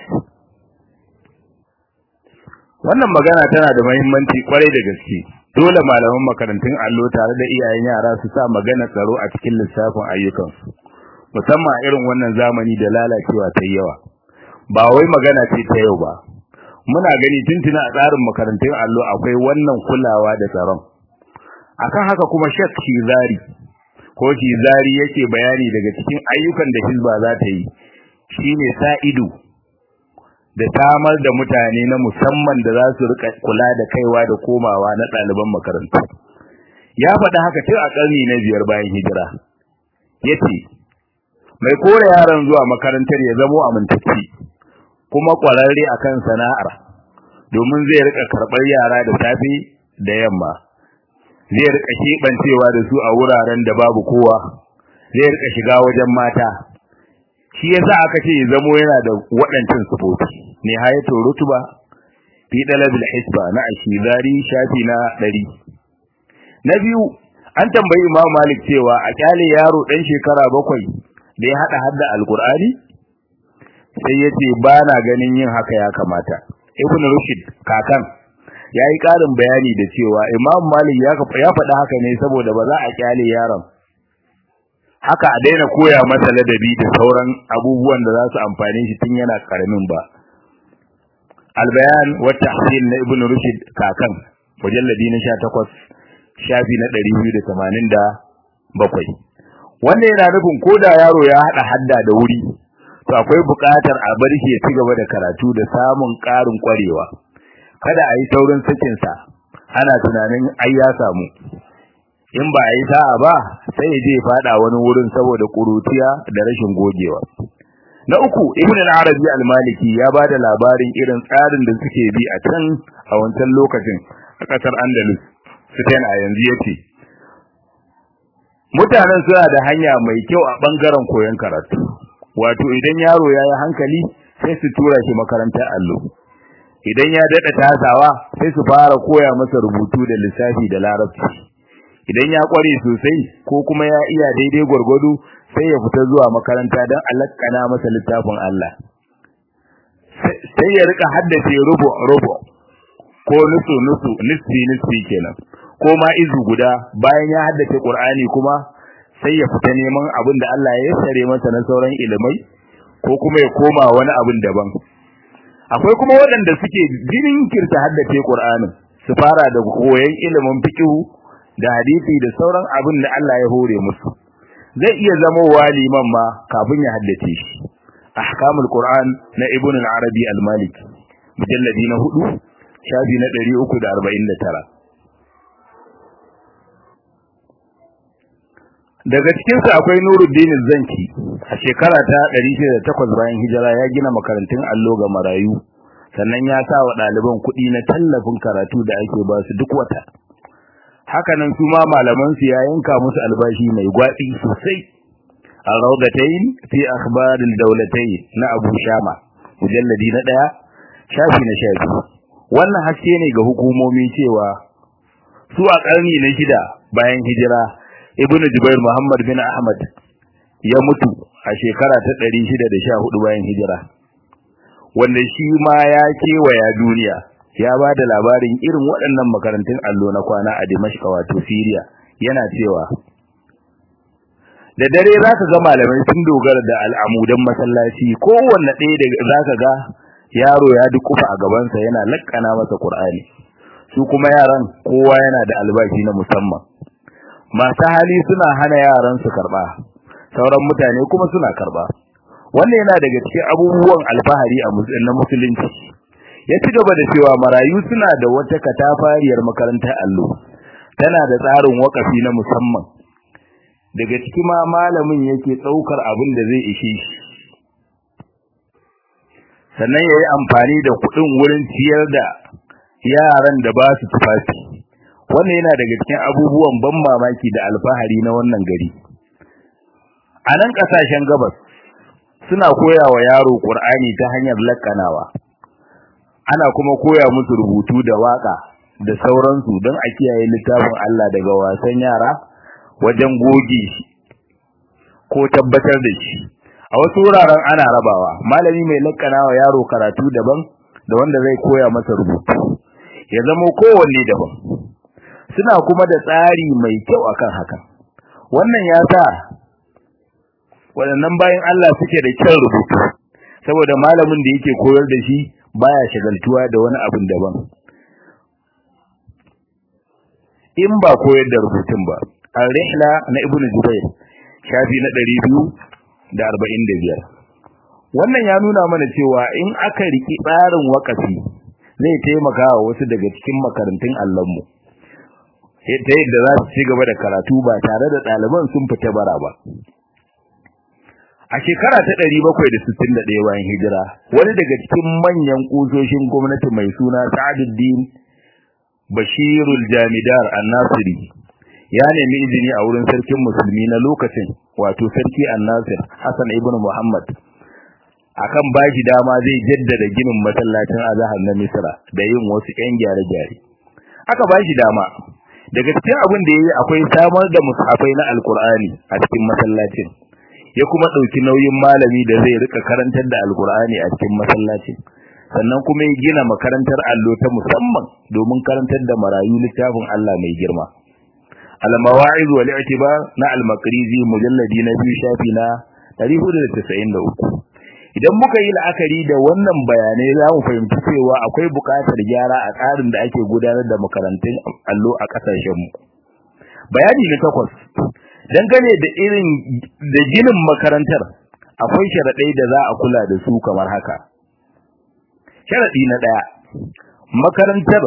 wannan magana tana da muhimmanci kwarai da gaske dole malaman makarantun allo tare da iyayen yara su sa magana tsaro a cikin lissafin ayyukansu musamman a irin wannan zamani da lalacewa ta yawa ba wai magana ce ta yau ba muna gani tuntuna a tsarin makarantun allo akwai wannan kulawa da tsaron akan haka kuma Sheikh Shizari ko Shizari yake bayani daga cikin ayyukan da Hizba za ta yi shine sa ido da samar da mutane na musamman da za su rika kula da kaiwa da komawa na ɗaliban makarantu ya faɗi haka tun a ƙarni na biyar bayan hijira yace mai kore yaron zuwa makarantar ya zamo amintacci kuma ƙwararre akan sana'ar domin zai rika karɓar yara da safe da yamma zai rika shebancewa da su a wuraren da babu kowa zai rika shiga wajen mata shi yasa aka ce zamo yana da waɗancan sufofi ne hayatu rutuba fi dalabil hisba na ashizari shafi na 100 na biyu an tambayi Imam Malik cewa a kyale yaro dan shekara bakwai da ya hada hadda alqur'ani sai yace ba na ganin yin haka ya kamata Ibn Rushd kakan yayi karin bayani da cewa Imam Malik ya ya faɗa haka ne saboda ba za a kyale yaron haka a daina koya masa ladabi da sauran abubuwan da za su amfane shi tun yana karamin ba albayan wa tahsil na ibnu rushd kakan mujalladi na 18 shafi na 287 wanda yana nufin koda yaro ya hada hadda da wuri to akwai buƙatar a bar shi ya ci gaba da karatu da samun ƙarin ƙwarewa kada a yi saurin sakin sa ana tunanin ai ya samu in ba a yi sa'a ba sai ya je fada wani wurin saboda kurutiya da rashin gogewa na uku ibn al-arabi al-maliki ya bada labarin irin tsarin da suke bi a can a wancan lokacin a kasar andalus spain a yanzu yace mutanen suna da hanya mai kyau a bangaren koyon karatu wato idan yaro ya yi hankali sai su tura shi makarantar allo idan ya dada tasawa sai su fara koya masa rubutu da lissafi da larabci idan ya kware sosai ko kuma ya iya daidai gwargwado sai ya fita zuwa makaranta don alakkana masa littafin Allah sai ya rika haddace rubu rubu ko nusu nusu nisfi nisfi kenan ko ma izu guda bayan ya haddace Qur'ani kuma sai ya fita neman abin da Allah ya sare masa na sauran ilimai ko kuma ya koma wani abin daban akwai kuma waɗanda suke jinkirta haddace Qur'anin su fara da koyon ilimin fiqh da hadisi da sauran abin da Allah ya hore musu zai iya zama waliman ma kafin ya haddace shi ahkamul qur'an na ibn al-arabi al-maliki mujalladi na 4 shafi na 349 daga cikin su akwai Nuruddin Zanki a shekara ta 608 bayan hijira ya gina makarantun allo ga marayu sannan ya sa wa ɗaliban kuɗi na tallafin karatu da ake ba su duk wata hakanan su ma malaman su ya yanka musu albashi mai gwadi sosai al-rawdatayn fi akhbar al-dawlatayn na Abu Shama mujalladi na daya shafi na shafi wannan haske ne ga hukumomi cewa su a karni na shida bayan hijira Ibn Jubair Muhammad bin Ahmad ya mutu a shekara ta 614 bayan hijira wanda shi ma ya kewaya duniya ya ba da labarin irin waɗannan makarantun allo na kwana a Dimashq wato Syria yana cewa da dare za ka ga malamai sun dogara da al'amudan masallaci kowanne ɗaya da za ka ga yaro ya dukufa a gabansa yana lakkana masa Qur'ani su kuma yaran kowa yana da albashi na musamman masu hali suna hana yaran su karba sauran mutane kuma suna karba wannan yana daga cikin abubuwan alfahari a na musulunci ya ci gaba da cewa marayu suna da wata katafariyar makarantar allo tana da tsarin wakafi na musamman daga ciki ma malamin yake tsaukar abin da zai ishe shi sannan ya yi amfani da kuɗin wurin ciyar da yaran da ba su tufafi wannan yana daga cikin abubuwan ban mamaki da alfahari na wannan gari a nan ƙasashen gabas suna koya wa yaro ƙur'ani ta hanyar lakkanawa ana kuma koya musu rubutu da waka da sauransu don a kiyaye littafin Allah daga wasan yara wajen goge shi ko tabbatar da shi a wasu wuraren ana rabawa malami mai lakkana wa yaro karatu daban da wanda zai koya masa rubutu ya zama kowanne daban suna kuma da tsari mai kyau akan haka wannan ya sa waɗannan bayan Allah suke da kyan rubutu saboda malamin da yake koyar da shi baya shagaltuwa da wani abin daban in ba koyar da rubutun ba al-rihla na ibn jubair shafi na 245 wannan ya nuna mana cewa in aka riki tsarin wakafi zai taimaka wa wasu daga cikin makarantun Allahnmu ta yadda za su ci gaba da karatu ba tare da ɗaliban sun fita bara ba a shekara ta 761 bayan hijira wani daga cikin manyan kusoshin gwamnati mai suna Sa'aduddin Bashirul Jamidar An-Nasiri ya nemi izini a wurin sarkin musulmi na lokacin wato sarki An-Nasir Hassan ibn Muhammad akan bashi dama zai jaddada ginin masallacin Azhar na Misra da yin wasu ƴan gyare-gyare aka bashi dama daga cikin abin da yayi akwai samar da mushafai na Alkur'ani a cikin masallacin ya kuma ɗauki nauyin malami da zai rika karantar da alkur'ani a cikin masallaci sannan kuma ya gina makarantar allo ta musamman domin karantar da marayu littafin Allah mai girma al-mawa'iz wal i'tibar na al-maqrizi mujalladi na biyu shafi na 493 idan muka yi la'akari da wannan bayanai za mu fahimci cewa akwai buƙatar gyara a tsarin da ake gudanar da makarantun allo a ƙasashenmu bayani na takwas dangane da irin da ginin makarantar akwai sharaɗai da za a kula da su kamar haka sharaɗi na ɗaya makarantar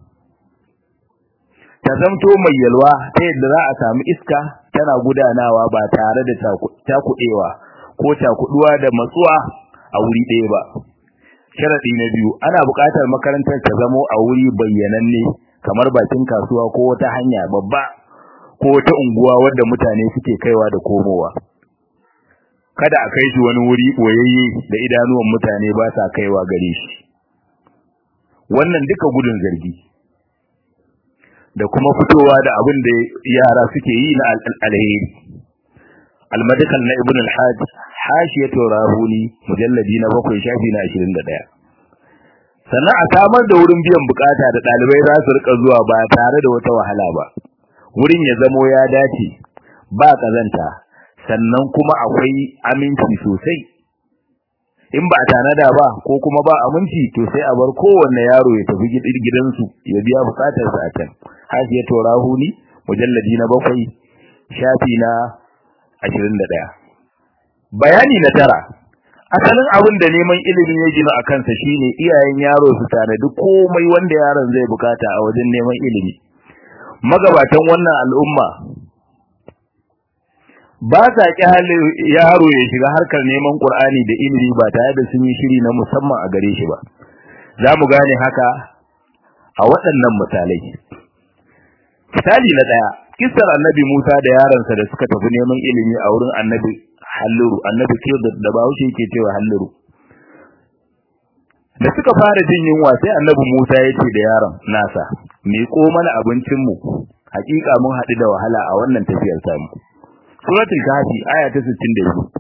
ta zamto mai yalwa ta yadda za a samu iska tana gudanawa ba tare da takuɗewa ko takuɗuwa da matsuwa a wuri ɗaya ba sharaɗi na biyu ana buƙatar makarantar ta zamo a wuri bayyananne kamar bakin kasuwa ko wata hanya babba ko wata unguwa wadda mutane suke kaiwa da komowa kada a kai shi wani wuri boyayye da idanuwan mutane ba sa kaiwa gare shi wannan duka gudun zargi da kuma fitowa da abin da yara suke yi na alheri almadakal na ibn al-hajj hashiyatu rahuni mujalladi na bakwai shafi na 21 sannan a samar da wurin biyan bukata da dalibai za su rika zuwa ba tare da wata wahala ba wurin ya zamo ya dace ba kazanta sannan kuma akwai aminci sosai in ba tanada ba ko kuma ba aminci to sai a bar kowanne yaro ya tafi gidansu ya biya bukatarsa a can hasiya torahuni mujalladi na bakwai shafi na 21 bayani na tara asalin abin da neman ilimin ya gina a kansa shine iyayen yaro su tanadi komai wanda yaron zai bukata a wajen neman ilimi magabatan wannan al'umma ba sa kyale yaro ya shiga harkar neman Qur'ani da ilimi ba tare da sun yi shiri na musamman a gare shi ba za mu gane haka a waɗannan misalai misali na ɗaya kissar annabi Musa da yaransa da suka tafi neman ilimi a wurin annabi Halluru annabi ke da Bahaushe yake cewa Halluru da suka fara jin yunwa sai annabi Musa ya ce da yaron nasa miƙo mana abincinmu hakika mun haɗu da wahala a wannan tafiyar samu suratul kahfi aya ta 62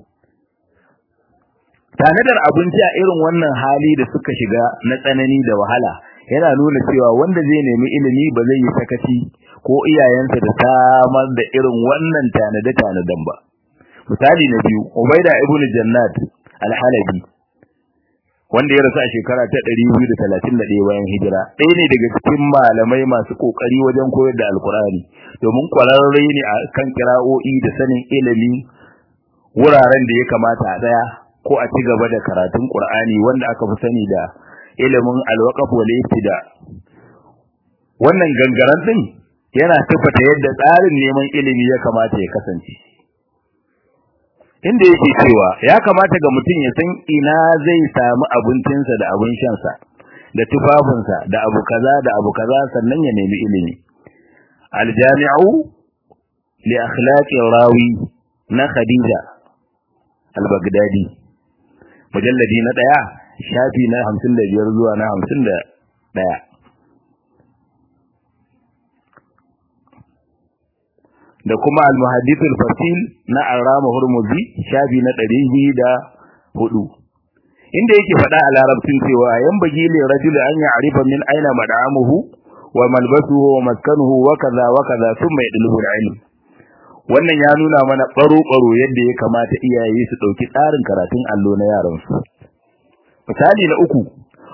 tanadar abinci a irin wannan hali da suka shiga na tsanani da wahala yana nuna cewa wanda zai nemi ilimi ba zai yi sakaci ko iyayensa da samar da irin wannan tanade tanadan ba misali na biyu ubaida ibnu jannat al-halabi wanda ya rasu a shekara ta 231 bayan hijira ɗaya ne daga cikin malamai masu kokari wajen koyar da alkurani domin kwararre ne a kan kira'o'i da sanin ilimi wuraren da ya kamata a daya ko a ci gaba da karatun qur'ani wanda aka fi sani da ilimin alwaqaf wal ibtida wannan gangaren din yana tafata yadda tsarin neman ilimi ya kamata ya kasance inda yake cewa ya kamata ga mutum ya san ina zai samu abincinsa da abin shansa da tufafinsa da abu kaza da abu kaza sannan ya nemi ilimi aljami'u li akhlaqi rawi na khadija al-baghdadi mujalladi na daya shafi na 55 zuwa na 51 da kuma al-muhaddith al-fasil na Arama Hurmuzi shafi na 204 inda yake faɗa a larabcin cewa yan bagi li rajul an ya'rifa min aina mad'amuhu wa malbasuhu wa maskanuhu wa kaza wa kaza thumma yadlubu al-ilm wannan ya nuna mana baro baro yadda ya kamata iyaye su dauki tsarin karatun allo na yaran su misali na uku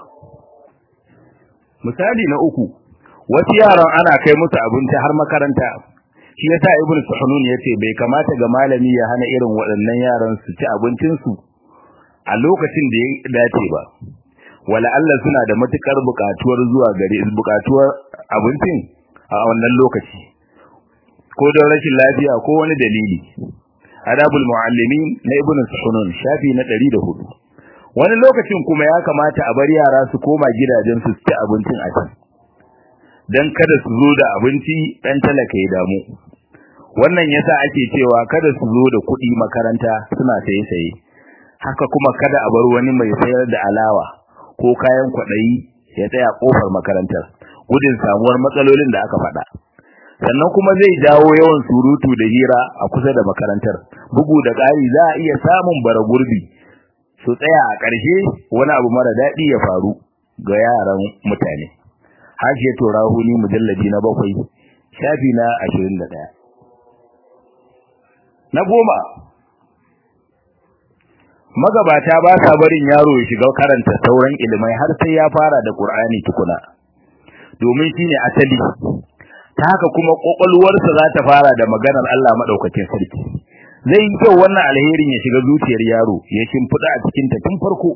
misali na uku wasu yaran ana kai musu abinci har makaranta shi yasa ibnu suhunun yace bai kamata ga malami ya hana irin waɗannan yaran su ci abincin su a lokacin da ya dace ba wala Allah suna da matukar bukatuwar zuwa gare bukatuwar abincin a wannan lokaci ko don rashin lafiya ko wani dalili adabul muallimin na ibnu sunun shafi na 104 wani lokacin kuma ya kamata a bar yara su koma gidajen su ci abincin a can dan kada su zo da abinci dan talaka ya damu wannan yasa ake cewa kada su zo da kuɗi makaranta suna saye saye haka kuma kada a bar wani mai sayar da alawa ko kayan kwaɗayi ya tsaya ƙofar makarantar gudun samuwar matsalolin da aka faɗa sannan kuma zai jawo yawan surutu da hira a kusa da makarantar bugu da ƙari za a iya samun bara gurbi su tsaya a ƙarshe wani abu mara daɗi ya faru ga yaran mutane hashe to rahuni mujallabi na bakwai shafi na ashirin da ɗaya na goma magabata ba sa barin yaro ya shiga karanta sauran ilimai har sai ya fara da Qur'ani tukuna domin shine asali ta haka kuma kokolwarsa za ta fara da maganar Allah madaukakin sarki zai yi kyau wannan alherin ya shiga zuciyar yaro ya shimfida a cikin ta tun farko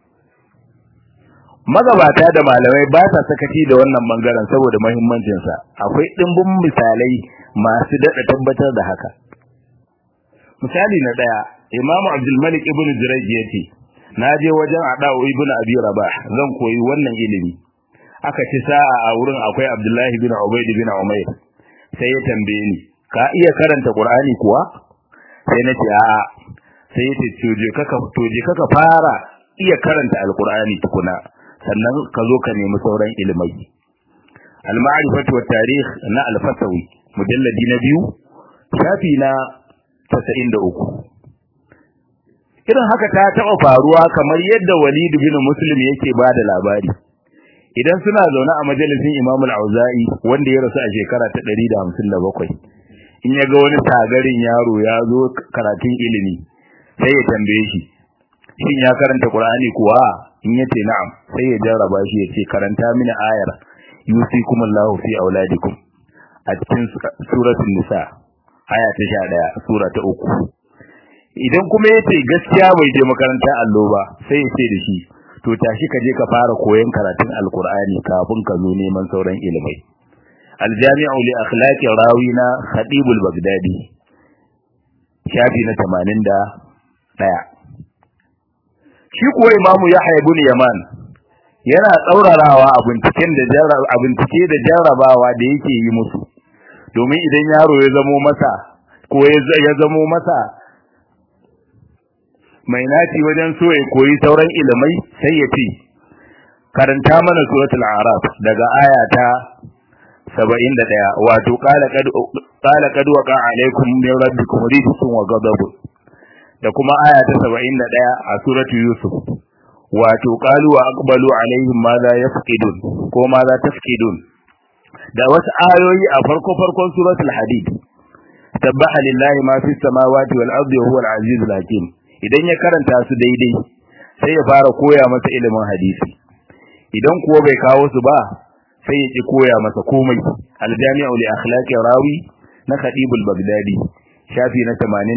magabata da malamai ba sa sakaci da wannan bangaren saboda muhimmancin sa akwai dimbin misalai masu dada tabbatar da haka misali na daya Imam Abdul Malik ibn Jurayj yace naje wajen Ada'u ibn Abi Rabah zan koyi wannan ilimi aka ci sa'a a wurin akwai Abdullahi bin Ubayd bin Umayr sai ya tambaye ni ka iya karanta Qur'ani kuwa sai nace a'a sai ya ce toje kaka toje kaka fara iya karanta Al-Qur'ani tukuna sannan ka zo ka nemi sauran ilimai Al-Ma'rifatu wat Tarikh na Al-Fasawi mujalladi na biyu shafi na 93 irin haka ta taɓa faruwa kamar yadda Walid bin Muslim yake bada labari idan suna zaune a majalisin Imam Al-Auza'i wanda ya rasu a shekara ta 157 in ya ga wani tagarin yaro ya zo karatun ilimi sai ya tambaye shi shin ya karanta Qur'ani kuwa in yace na'am sai ya jarraba shi ya ce karanta mini ayar yusikumullahu fi auladikum a cikin suratul nisa aya ta 11 sura ta 3 idan kuma yace gaskiya bai je makaranta allo ba sai ya ce da shi to tashi ka je ka fara koyon karatun alqur'ani kafin ka zo neman sauran ilimai aljami'u li akhlaqi rawina khatibul bagdadi shafi na 81 shi kuwa imamu yahya ibn yaman yana tsaurarawa a binciken da a bincike da jarrabawa da yake yi musu domin idan yaro ya zamo masa ko ya zamo masa mai naci wajen so ya koyi sauran ilimai sai ya ce karanta mana suratul araf daga aya ta 71 wato qala qad qala qad waqa alaikum min rabbikum rijsun wa ghadab da kuma aya ta 71 a suratul yusuf wato qalu wa aqbalu alaihim ma za yafqidun ko ma za tafqidun da wasu ayoyi a farko farkon suratul hadid tabbaha lillahi ma fis samawati wal ardi wa huwa al azizul hakim idan ya karanta su daidai sai ya fara koya masa ilimin hadisi idan kuwa bai kawo su ba sai ya ki koya masa komai aljami'u li akhlaqi rawi na khatibul bagdadi shafi na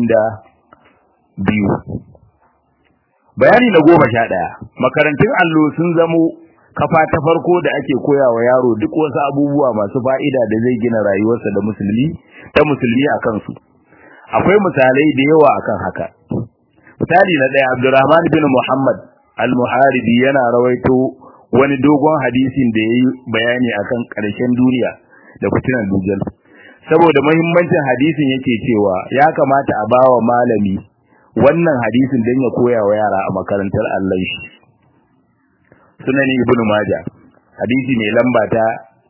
82 bayani na goma sha ɗaya makarantun allo sun zamo kafa ta farko da ake koya wa yaro duk wasu abubuwa masu fa'ida da zai gina rayuwarsa da musulmi ta musulmi a kansu akwai misalai da yawa akan haka misali na ɗaya Abdurrahman bin Muhammad al-Muharibi yana rawaito wani dogon hadisin da yayi bayani akan ƙarshen duniya da fitinan dujal saboda muhimmancin hadisin yake cewa ya kamata a bawa malami wannan hadisin dan ya koya wa yara a makarantar Allah shi sunan Ibn Majah hadisi mai lamba ta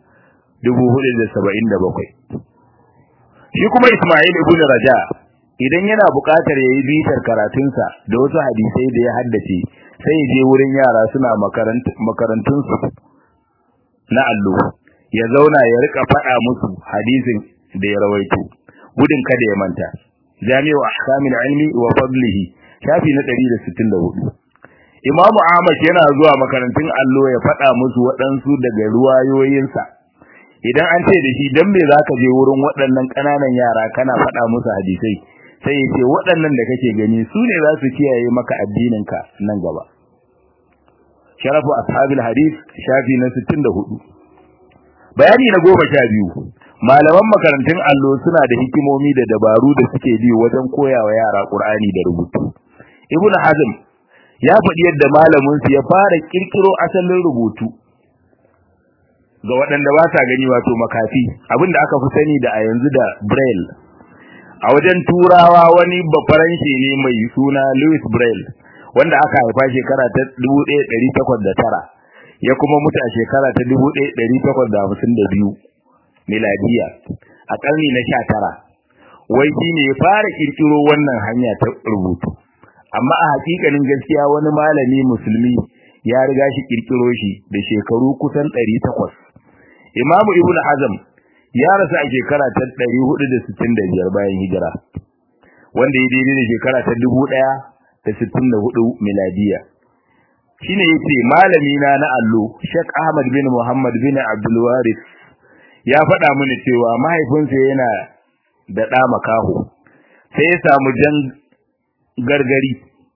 477 shi kuma Ismail ibn Raja idan yana buƙatar yayi bitar karatunsa da wasu hadisai da ya haddace sai ya je wurin yara suna makarantun su na allo ya zauna ya rika faɗa musu hadisin da ya rawaito gudun kada ya manta jami'u ahkamil ilmi wa fadlihi shafi na 164 imamu ahmad yana zuwa makarantun allo ya faɗa musu waɗansu daga ruwayoyinsa idan an ce da shi dan me zaka je wurin waɗannan ƙananan yara kana faɗa musu hadisai sai ya ce waɗannan da kake gani su ne za su kiyaye maka addininka nan gaba sharafu ashabil hadith shafi na 64 bayani na goma sha biyu malaman makarantun allo suna da hikimomi da dabaru da suke bi wajen koyawa yara qur'ani da rubutu ibnu hazm ya faɗi yadda malamin su ya fara kirkiro asalin rubutu ga waɗanda ba sa gani wato makafi abinda aka fi sani da a yanzu da braille a wajen turawa wani bafaranshe ne mai suna Louis Braille wanda aka haifa shekara ta 1809 ya kuma mutu a shekara ta 1852 miladiya a ƙarni na 19 wai shine ya fara kirkiro wannan hanya ta rubutu amma a hakikanin gaskiya wani malami musulmi ya riga shi kirkiro shi da shekaru kusan 800 Imam Ibn Hazm ya rasu a shekara ta 465 bayan hijira wanda ya daidai da shekara ta 1064 miladiya shine yace malami na na allo Sheikh Ahmad bin Muhammad bin Abdul Waris ya faɗa mini cewa mahaifinsa yana da ɗa makaho sai ya samu jan gargari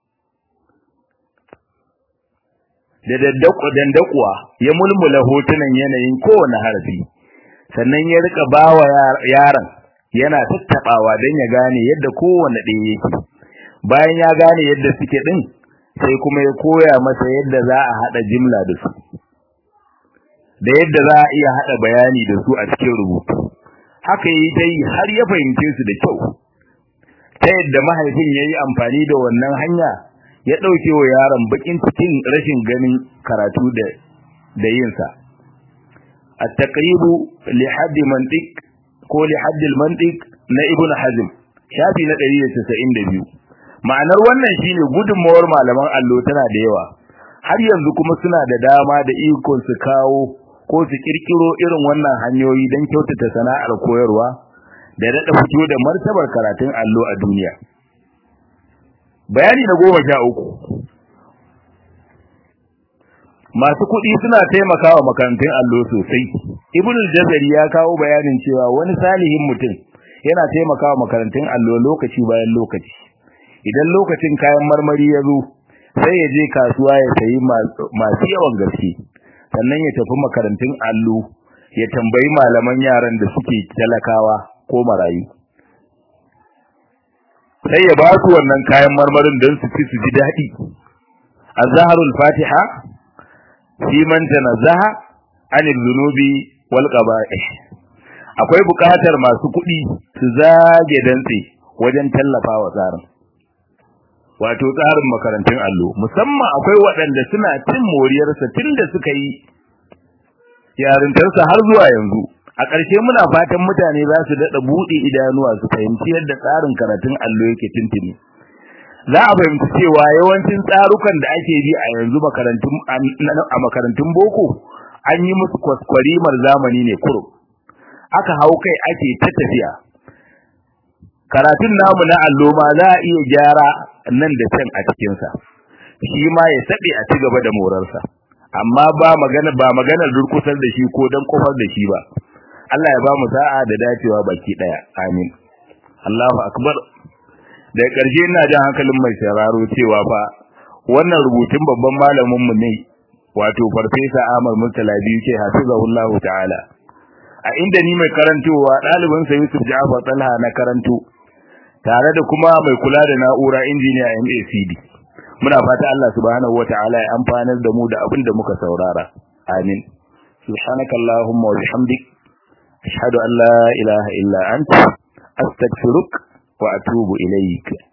da dandakuwa ya mulmula hotunan yanayin kowane harafi sannan ya rika bawa yaron yana tattabawa don ya gane yadda kowane ɗaya yake bayan ya gane yadda suke ɗin sai kuma ya koya masa yadda za a haɗa jimla da su da yadda za a iya haɗa bayani da su a cikin rubutu haka yi dai har ya fahimce su da kyau ta yadda mahaifin ya yi amfani da wannan hanya ya ɗauke wa yaron bakin cikin rashin ganin karatu da da yinsa at-taqribu li hadd mantiq ko li hadd al-mantiq na ibn hazm shafi na 192 ma'anar wannan shine gudunmawar malaman allo tana da yawa har yanzu kuma suna da dama da ikon su kawo ko su kirkiro irin wannan hanyoyi don kyautata sana'ar koyarwa da daɗa fito da martabar karatun allo a duniya bayani na goma sha uku masu kuɗi suna taimakawa makarantun allo sosai ibnul jazari ya kawo bayanin cewa wani salihin mutum yana taimakawa makarantun allo lokaci bayan lokaci idan lokacin kayan marmari ya zo sai ya je kasuwa ya sayi masu yawan gaske sannan ya tafi makarantun allo ya tambayi malaman yaran da suke talakawa ko marayu sai ya ba su wannan kayan marmarin don su ci su ji daɗi azharul fatiha fi man tanazzaha anil zunubi wal qaba'ih akwai buƙatar masu kuɗi su zage dantse wajen tallafawa tsarin wato tsarin makarantun allo musamman akwai waɗanda suna cin moriyarsa tunda suka yi yarintarsa har zuwa yanzu a ƙarshe muna fatan mutane za su daɗa buɗe idanuwa su fahimci yadda tsarin karatun allo yake tuntuni za a fahimci cewa yawancin tsarukan da ake bi a yanzu makarantun a makarantun boko an yi musu kwaskwarimar zamani ne kurum aka hau kai ake ta tafiya karatun namu na allo ma za a iya gyara nan da can a cikinsa shi ma ya saɓe a ci gaba da morarsa amma ba magana ba maganar durkusar da shi ko dan kofar da shi ba Allah ya ba mu sa'a da dacewa baki daya amin Allahu akbar da ƙarshe ina jan hankalin mai sauraro cewa fa wannan rubutun babban malamin mu ne wato farfesa Ahmad Murtala biyu ce hafizahullahu ta'ala a inda ni mai karantowa ɗalibin sa Yusuf Ja'far Talha na karanto tare da kuma mai kula da na'ura injiniya MACD muna fata Allah subhanahu wata'ala ya amfanar da mu da abin da muka saurara amin subhanakallahumma wa bihamdik ashhadu an la ilaha illa anta astaghfiruka wa atubu ilayk